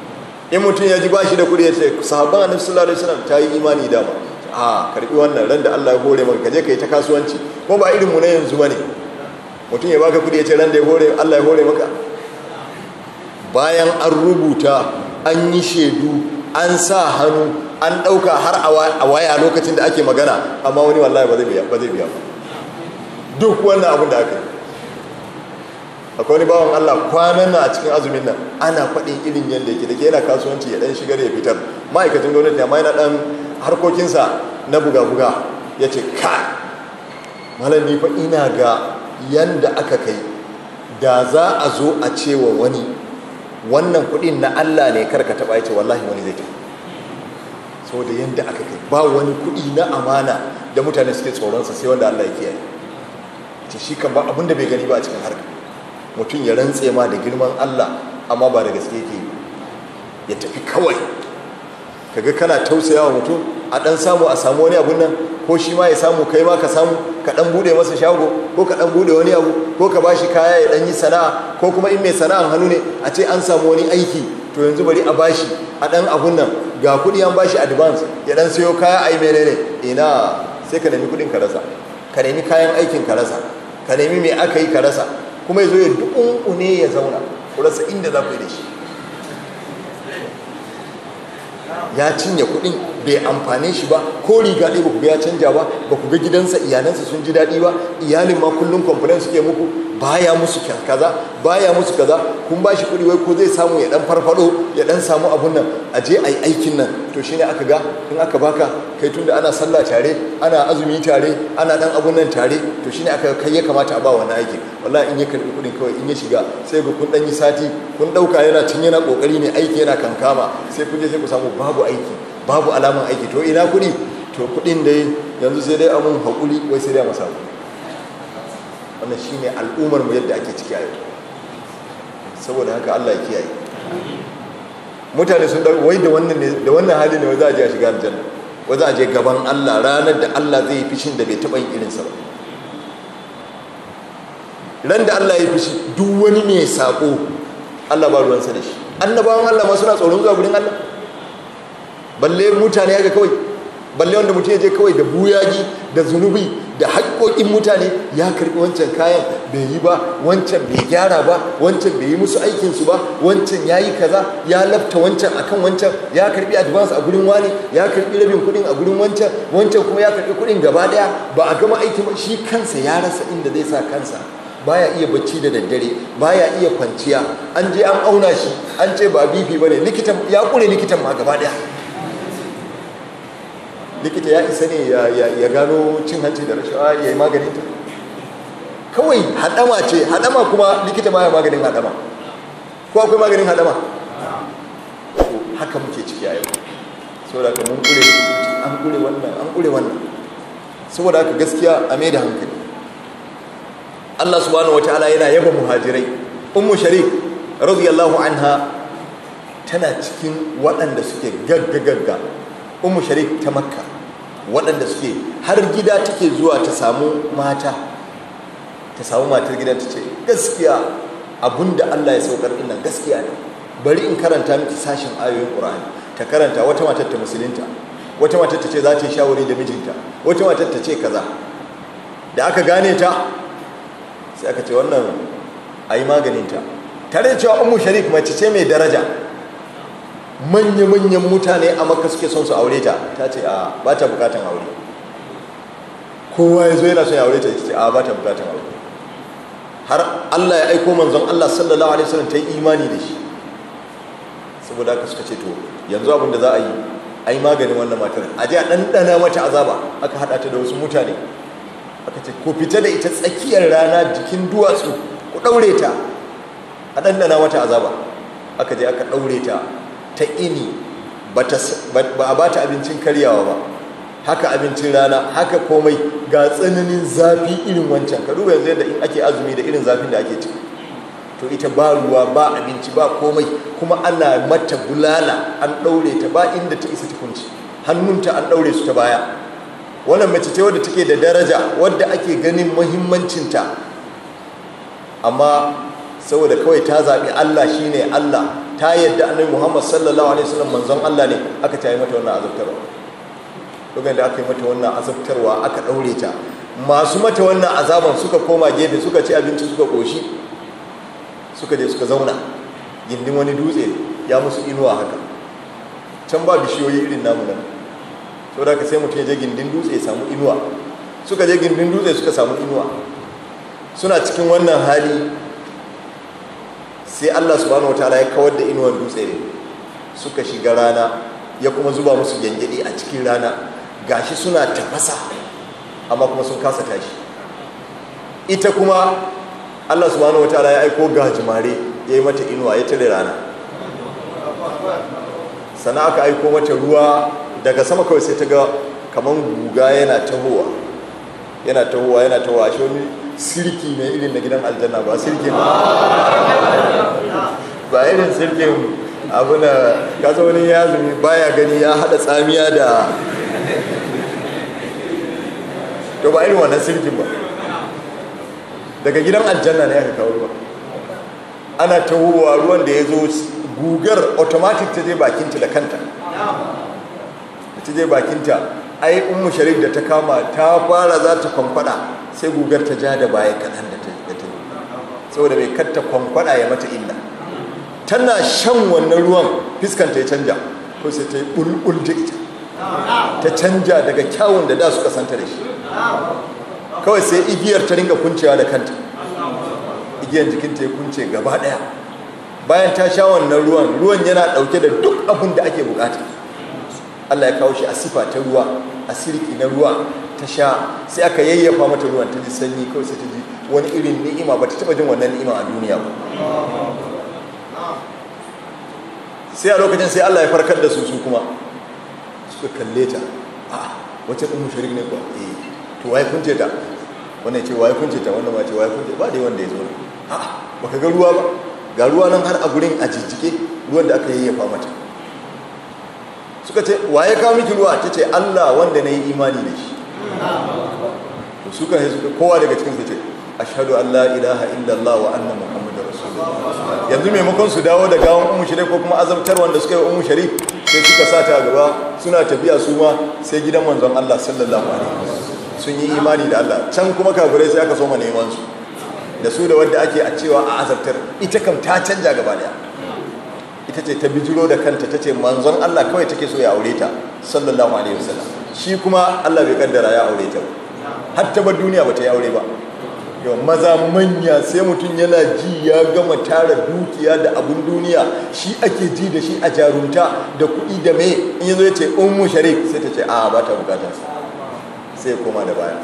in mutum ya ji ba shi da kuɗi ya ce sahabban annabi sallallahu alaihi wasallam ta yi imani dama a karbi wannan ran da Allah ya hore maka kaje kai ta kasuwanci ko ba irin mu na yanzu bane mutum ya baka kuɗi ya ce ran da ya hore Allah ya hore maka bayan an rubuta an yi shaidu an sa hannu an ɗauka har a waya lokacin da ake magana amma wani wallahi ba zai biya ba duk wannan abin da aka yi akwai wani bawan Allah kwanan na a cikin azumin nan ana faɗin irin yadda yake da ke yana kasuwanci ya ɗan shigar ya fitar ma'aikacin gwamnati amma yana ɗan harkokinsa na buga-buga ya ce ka malam ni fa ina ga yanda aka kai da za a zo a cewa wani wannan kuɗin na Allah ne karka taɓa ya ce wallahi wani zai taɓa saboda yanda aka kai ba wani kuɗi na amana da mutane suke tsoronsa sai wanda Allah ya kiyaye ce shi kan ba abin da bai gani ba a cikin harka mutum ya rantse ma da girman Allah amma ba da gaske yake ya tafi kawai kaga kana tausayawa mutum a dan samu a samu wani abun nan ko shi ma ya samu kai ma ka samu ka dan bude masa shago ko ka dan bude wani abu ko ka bashi kaya ya dan yi sana'a ko kuma in mai sana'an hannu ne a ce an samu wani aiki to yanzu bari a bashi a dan abun nan ga kudi an bashi advance ya dan sayo kaya ai menene ina sai ka nemi kudin ka rasa ka nemi kayan aikin ka rasa ka nemi me aka yi ka rasa kuma ya zo ya duƙunƙune ya zauna ku rasa inda za ku yi da shi ya cinye kuɗin bai amfane shi ba ko riga ɗaya ba ku ga ya canja ba ba ku ga gidansa iyalansa sun ji daɗi ba iyalin ma kullum complain suke muku baya musu kaza baya musu kaza kun ba shi kuɗi wai ko zai samu ya ɗan farfado ya ɗan samu abun nan a je a yi aikin nan to shine aka ga in aka baka kai tunda ana sallah tare ana azumi tare ana ɗan abun nan tare to shine aka kai ya kamata a ba wannan aikin wallahi in ya karɓi kuɗin kawai in ya shiga sai ga kun ɗan yi sati kun ɗauka yana tun yana ƙoƙari ne aiki yana kankama sai kun je sai ku samu babu aiki babu alaman aiki to ina kuɗi to kuɗin dai yanzu sai dai amun haƙuri wai sai dai a masa wannan shine al'ummar mu yadda ake ciki a yau saboda haka Allah ya kiyaye mutane sun dauki wai da wannan ne da wannan hali ne wai za a je a shiga aljanna wai za a je gaban Allah ranar da Allah zai yi fishin da bai taɓa yin irinsa ba ran da Allah ya fishi duk wani mai sako Allah ba ruwansa da shi annabawan Allah ma suna tsoron zuwa gurin Allah balle mutane haka kawai balle wanda mutum ya je kawai da buyaji da zunubi da haƙoƙin mutane ya karɓi wancan kayan bai yi ba wancan bai gyara ba wancan bai yi musu aikinsu ba wancan ya yi kaza ya lafta wancan akan wancan ya karɓi advance a gurin wani ya karɓi rabin kuɗin a gurin wancan wancan kuma ya karɓi kuɗin gaba ɗaya ba a gama aikin ba shi kansa ya rasa inda zai sa kansa baya iya bacci da daddare baya iya kwanciya an je an auna shi an ce ba bibi bane likitan ya kure likitan ma gaba ɗaya likita ya isa ne ya gano cin hanci da rashawa ya yi maganin ta kawai haɗama ce haɗama kuma likita ma ya maganin haɗama ko akwai maganin haɗama haka muke ciki a yau saboda haka mun kure an kure wannan an kure wannan saboda haka gaskiya a mai da hankali Allah subhanahu wataala yana yaba muhajirai ummu sharik radiyallahu anha tana cikin waɗanda suke gagga gagga ummu sharik ta makka waɗanda suke har gida take zuwa ta samu mata ta samu matar gidan ta ce gaskiya abinda Allah ya saukar ina gaskiya ne bari in karanta miki sashin ayoyin Qur'ani ta karanta wata matar ta musulunta wata matar ta ce za ta yi shawari da mijinta wata matar ta ce kaza da aka gane ta sai aka ce wannan ayi maganin ta tare da cewa ummu sharik mace ce mai daraja manya-manyan mutane a maka suke son su aure ta ta ce a ba ta bukatan aure kowa ya zo yana son ya aure ta ce a ba ta bukatan aure har Allah ya aiko manzon Allah sallallahu alaihi wasallam ta yi imani da shi saboda haka suka ce to yanzu abin da za a yi a yi maganin wannan matar a ji a ɗanɗana mata azaba aka haɗa ta da wasu mutane aka ce ko fita da ita tsakiyar rana jikin duwatsu ku ɗaure ta a ɗanɗana mata azaba aka je aka ɗaure ta ta ini ba a ba ta abincin karyawa ba haka abincin rana haka komai ga tsananin zafi irin wancan ka duba yanzu yadda in ake azumi da irin zafin da ake ci to ita ba ruwa ba abinci ba komai kuma ana mata bulala an ɗaure ta ba inda ta isa tukunci hannunta an ɗaure su ta baya wannan mace ce wadda take da daraja wadda ake ganin muhimmancinta amma saboda kawai ta zaɓi allah shine allah ta yadda annabi muhammad sallallahu alaihi wasallam manzon allah ne aka ta yi mata wannan azabtarwa lokacin da aka yi mata wannan azabtarwa aka ɗaure ta masu mata wannan azaban suka koma gefe suka ci abinci suka ƙoshi suka je suka zauna gindin wani dutse ya musu inuwa haka can ba bishiyoyi irin namu nan sau da ka sai mutum ya je gindin dutse ya samu inuwa suka je gindin dutse suka samu inuwa suna cikin wannan hali sai allah subhanahu wa ta'ala ya kawar da inuwar dutse ne suka shiga rana ya kuma zuba musu gyangyaɗi a cikin rana gashi suna tafasa amma kuma sun kasa tashi ita kuma allah subhanahu wa ta'ala ya aiko gajimare ya yi mata inuwa ya tare rana sana aka aiko mata ruwa daga sama kawai sai ta ga kamar guga yana tahowa yana tahowa yana tahowa shi wani sirki ne irin na gidan aljanna ba sirki ba irin sirkin abu na kasa wani ya zumi baya gani ya hada tsamiya da to ba irin wannan sirkin ba daga gidan aljanna ne aka kawo ruwa ana tahowa ruwan da ya zo gugar automatic ta je bakinta da kanta ta je bakinta ai ummu sharif da ta kama ta fara za ta kwankwada sai gugar ta ja da baya kaɗan da ta saboda mai katta kwankwada ya mata illa tana shan wannan ruwan fiskanta ya canja ko sai ta yi bulbul da ita ta canja daga kyawun da da suka santa da shi kawai sai igiyar ta ringa kuncewa da kanta igiyar jikinta ya kunce gaba daya bayan ta sha wannan ruwan ruwan yana dauke da duk abin da ake bukata Allah ya kawo shi a sifa ta ruwa a sirki na ruwa ta sha sai aka yayyafa mata ruwan ta ji sanyi kawai sai ta ji wani irin ni'ima ba ta taba jin wannan ni'ima a duniya ba sai a lokacin sai Allah ya farkar da su su kuma suka kalle ta a wacce ɗin mushirik ne kuwa eh to waye kunce ta wannan ce waye kunce ta wannan ma ce waye kunce ba dai wanda ya zo a baka ga ruwa ba ga ruwa nan har a gurin a jijjike ruwan da aka yayyafa mata suka ce waye kawo miki ruwa ta ce Allah wanda na yi imani da shi to suka yi suka kowa daga cikin su ce ashhadu an la ilaha illallah wa anna muhammadar rasulullah yanzu maimakon su dawo da gawan ummu sharif ko kuma azabtar wanda suka yi ummu sharif sai suka sa ta gaba suna tafiya su ma sai gidan manzon Allah sallallahu alaihi wasallam sun yi imani da Allah can kuma kafirai sai aka soma neman su da su da wadda ake a cewa a azabtar ita kam ta canja gaba daya ita ce ta bijiro da kanta ta ce manzon Allah kawai take so ya aure ta sallallahu alaihi wasallam shi kuma Allah bai kaddara ya aure ta ba har ta bar duniya ba ta yi aure ba yau maza manya sai mutum yana ji ya gama tara dukiya da abun duniya shi ake ji da shi a jarunta da kuɗi da me in yazo ya ce ummu sharif sai ta ce a ba ta bukatar sai ya koma da baya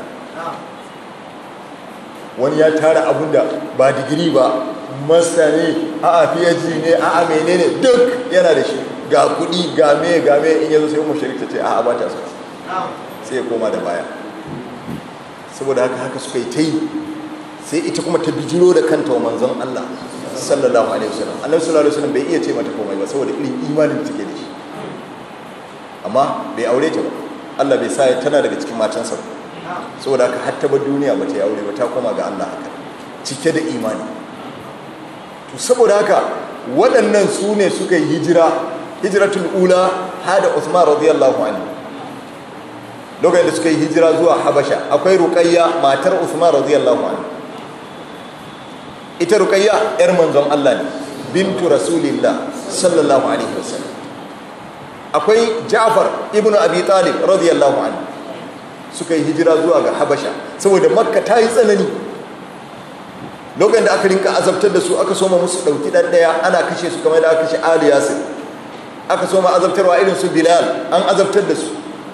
wani ya tara abun da ba digiri ba masta ne a a phd ne a a menene duk yana da shi ga kuɗi ga me ga me in yazo sai ummu sharif ta ce a a ba ta so sai ya koma da baya saboda haka haka suka yi ta yi sai ita kuma ta bijiro da kanta wa manzon Allah sallallahu alaihi wasallam annabi sallallahu alaihi wasallam bai iya ce mata komai ba saboda irin imanin da take da shi amma bai aure ta ba Allah bai sa tana daga cikin matansa ba saboda haka har ta bar duniya ba ta yi aure ba ta koma ga Allah haka cike da imani to saboda haka waɗannan su ne suka yi hijira hijratul ula hada Uthman radiyallahu anhu lokacin da suka yi hijira zuwa Habasha akwai Ruqayya matar Uthman radiyallahu anhu ita ruqayya yar manzon Allah ne bintu rasulillah sallallahu alaihi wasallam akwai Ja'far ibnu Abi Talib radiyallahu anhu suka yi hijira zuwa ga Habasha saboda Makka ta yi tsanani lokacin da aka rinka azabtar da su aka soma musu dauki dan daya ana kashe su kamar da aka kashe Ali Yasir aka soma azabtarwa irin su Bilal an azabtar da su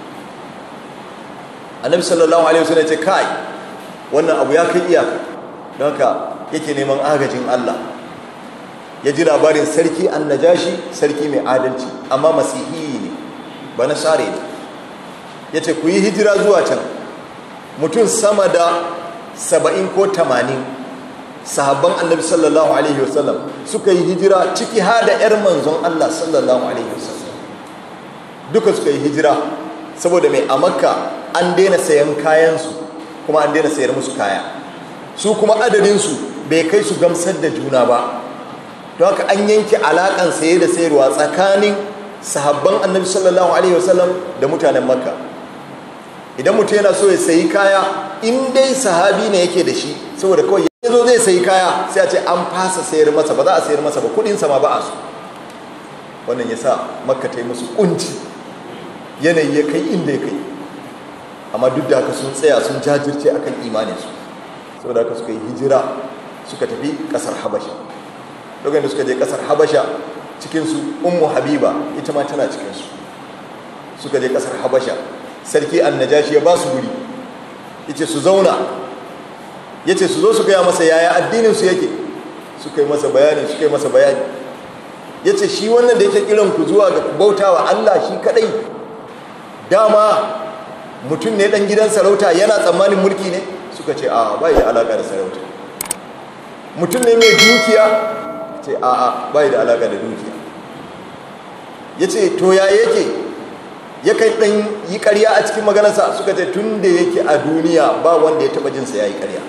Annabi sallallahu alaihi wasallam ya ce kai wannan abu ya kai iyaka don haka yake neman agajin Allah ya ji labarin sarki annajashi sarki mai adalci amma masihi ne ba na sare ne ya ce ku yi hijira zuwa can mutum sama da saba'in ko tamanin sahabban annabi sallallahu alaihi wasallam suka yi hijira ciki ha da 'yar manzon Allah sallallahu alaihi wasallam duka suka yi hijira saboda mai a makka an daina sayan kayansu kuma an daina sayar musu kaya su kuma adadinsu bai kai su gamsar da juna ba don haka an yanke alaƙan saye da sayarwa tsakanin sahabban annabi sallallahu alaihi wasallam da mutanen makka idan mutum yana so ya sayi kaya in dai sahabi ne yake da shi saboda kawai ya zo zai sayi kaya sai a ce an fasa sayar masa ba za a sayar masa ba kudinsa ma ba a so wannan ya sa makka ta yi musu kunci yanayi ya kai inda ya kai amma duk da haka sun tsaya sun jajirce akan imaninsu saboda haka suka yi hijira suka tafi kasar habasha lokacin da suka je kasar habasha cikinsu ummu habiba ita ma tana cikinsu suka je kasar habasha sarki annajashi ya ba su guri yace su zauna yace su zo su gaya masa yaya addininsu yake suka yi masa bayani suka yi masa bayani yace shi wannan da yake kiran ku zuwa ga bautawa Allah shi kadai dama mutum ne dan gidan sarauta yana tsammanin mulki ne suka ce a bai da alaka da sarauta mutum ne mai dukiya ce a a bai da alaka da dukiya yace to ya yake yakan dan yi ƙarya a cikin maganarsa suka ce tun da yake a duniya ba wanda ya taba jinsa ya yi ƙarya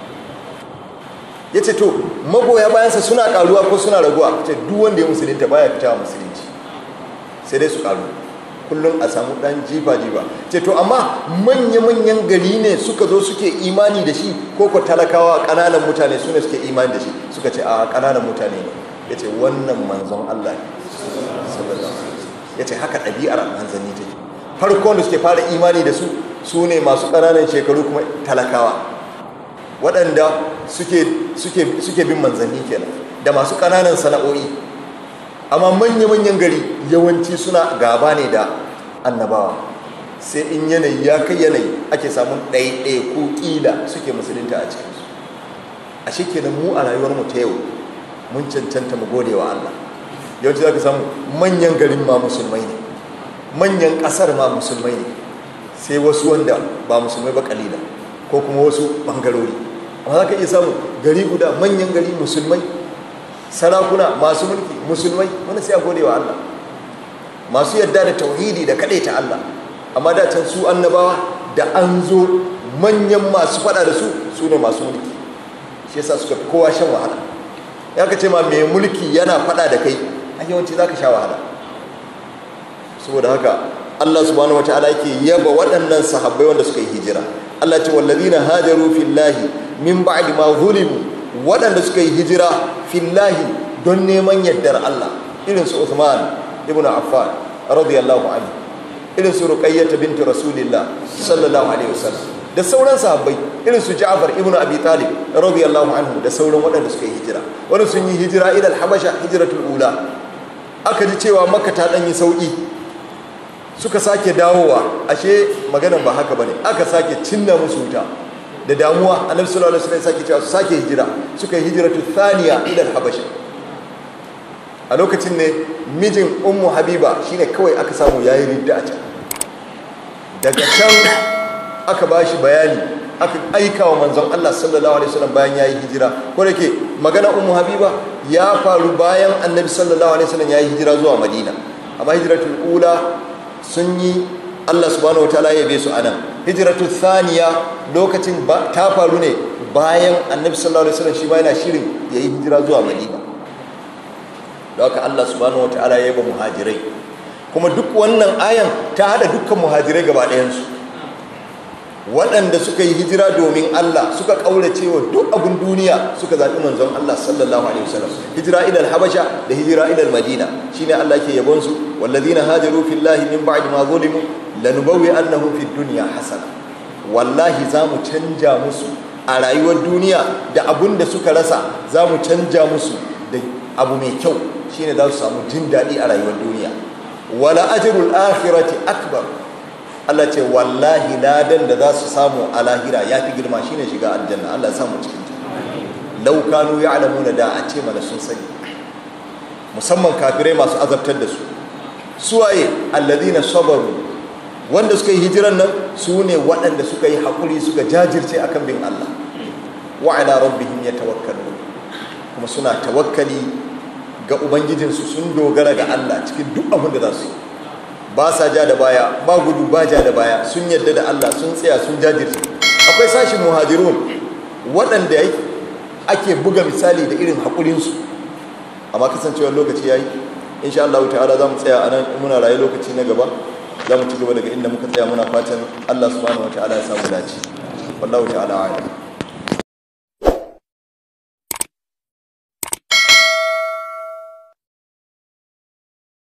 ya ce to magoya bayansa suna karuwa ko suna raguwa ce duk wanda ya musulunta baya fita musulunci sai dai su karu kullum a samu dan jifa-jifa ce to amma manya-manyan gari ne suka zo suke imani da shi ko ko talakawa ƙananan mutane su ne suke imani da shi suka ce a ƙananan mutane ne ya ce wannan manzon Allah ya ce haka ɗabi'ar manzanni take farko da suke fara imani da su su ne masu ƙananan shekaru kuma talakawa waɗanda suke bin manzanni kenan da masu ƙananan sana'o'i amma manya-manyan gari yawanci suna gaba ne da annabawa sai in yanayi ya kai yanayi ake samun ɗaiɗai ko ƙila suke musulunta a cikinsu a shi kenan mu a rayuwarmu ta yau mun cancanta mu gode wa Allah yawanci za ka samu manyan garin ma musulmai ne manyan ƙasar ma musulmai ne sai wasu wanda ba musulmai ba ƙalila ko kuma wasu ɓangarori amma za ka iya samu gari guda manyan gari musulmai sarakuna masu mulki musulmai wani sai a gode wa Allah masu yadda da tauhidi da kaɗai ta Allah amma da can su annabawa da an zo manyan masu faɗa da su su ne masu mulki shi yasa suka fi kowa shan wahala ya ka ce ma mai mulki yana faɗa da kai a yawanci za ka sha wahala saboda haka Allah subhanahu wataala yake yaba waɗannan sahabbai wanda suka yi hijira Allah ce wallazina hajaru fillahi min ba'di ma zulimu waɗanda suka yi hijira fillahi don neman yardar Allah irin su Uthman ibn Affan radiyallahu anhu irin su Ruqayyah bint Rasulillah sallallahu alaihi wasallam da sauran sahabbai irin su Ja'far ibn Abi Talib radiyallahu anhu da sauran waɗanda suka yi hijira wani sun yi hijira ila al-Habasha hijratul ula aka ji cewa Makka ta dan yi sauki suka sake dawowa ashe maganan ba haka bane aka sake cinna musu wuta da damuwa annabi sallallahu alaihi wasallam sake cewa su sake hijira suka yi hijratu thaniya ila al-habasha a lokacin ne mijin ummu habiba shine kawai aka samu yayi ridda a can daga can aka bashi bayani aka aika wa manzon Allah sallallahu alaihi wasallam bayan yayi hijira ko da ke magana ummu habiba ya faru bayan annabi sallallahu alaihi wasallam yayi hijira zuwa madina amma hijratul ula sun yi Allah subhanahu wa ta'ala ya be su anan hijratu thaniya lokacin ta faru ne bayan annabi sallallahu alaihi wasallam shi ma yana shirin yayi hijira zuwa madina don haka Allah subhanahu wa ta'ala ya yaba muhajirai kuma duk wannan ayan ta hada dukkan muhajirai gaba ɗayan su waɗanda suka yi hijira domin Allah suka ƙaurace wa duk abin duniya suka zaɓi manzon Allah sallallahu alaihi wasallam hijira ila habasha da hijira ila madina shine Allah ke yabon su wallazina hajaru fillahi min ba'di ma zulimu lanubawwi annahum fid dunya hasana wallahi za mu canja musu a rayuwar duniya da abun da suka rasa za mu canja musu da abu mai kyau shine za su samu jin daɗi a rayuwar duniya wala ajrul akhirati akbar Allah ce wallahi ladan da za su samu a lahira ya fi girma shine shiga aljanna Allah ya samu cikin ta law kanu ya'lamuna da a ce mana sun sani musamman kafirai masu azabtar da su suwaye alladhina sabaru wanda suka yi hijiran nan su ne waɗanda suka yi haƙuri suka jajirce akan bin Allah wa ala rabbihim yatawakkalun kuma suna tawakkali ga ubangijinsu sun dogara ga Allah cikin duk abin da za su yi ba sa ja da baya ba gudu ba ja da baya sun yadda da Allah sun tsaya sun jajirce akwai sashin muhajirun waɗanda ake buga misali da irin haƙurinsu amma kasancewar lokaci yayi insha Allah ta'ala za mu tsaya a nan muna raye lokaci na gaba za mu ci gaba daga inda muka tsaya muna fatan Allah subhanahu wa ta'ala ya samu dace wallahu ta'ala a'lam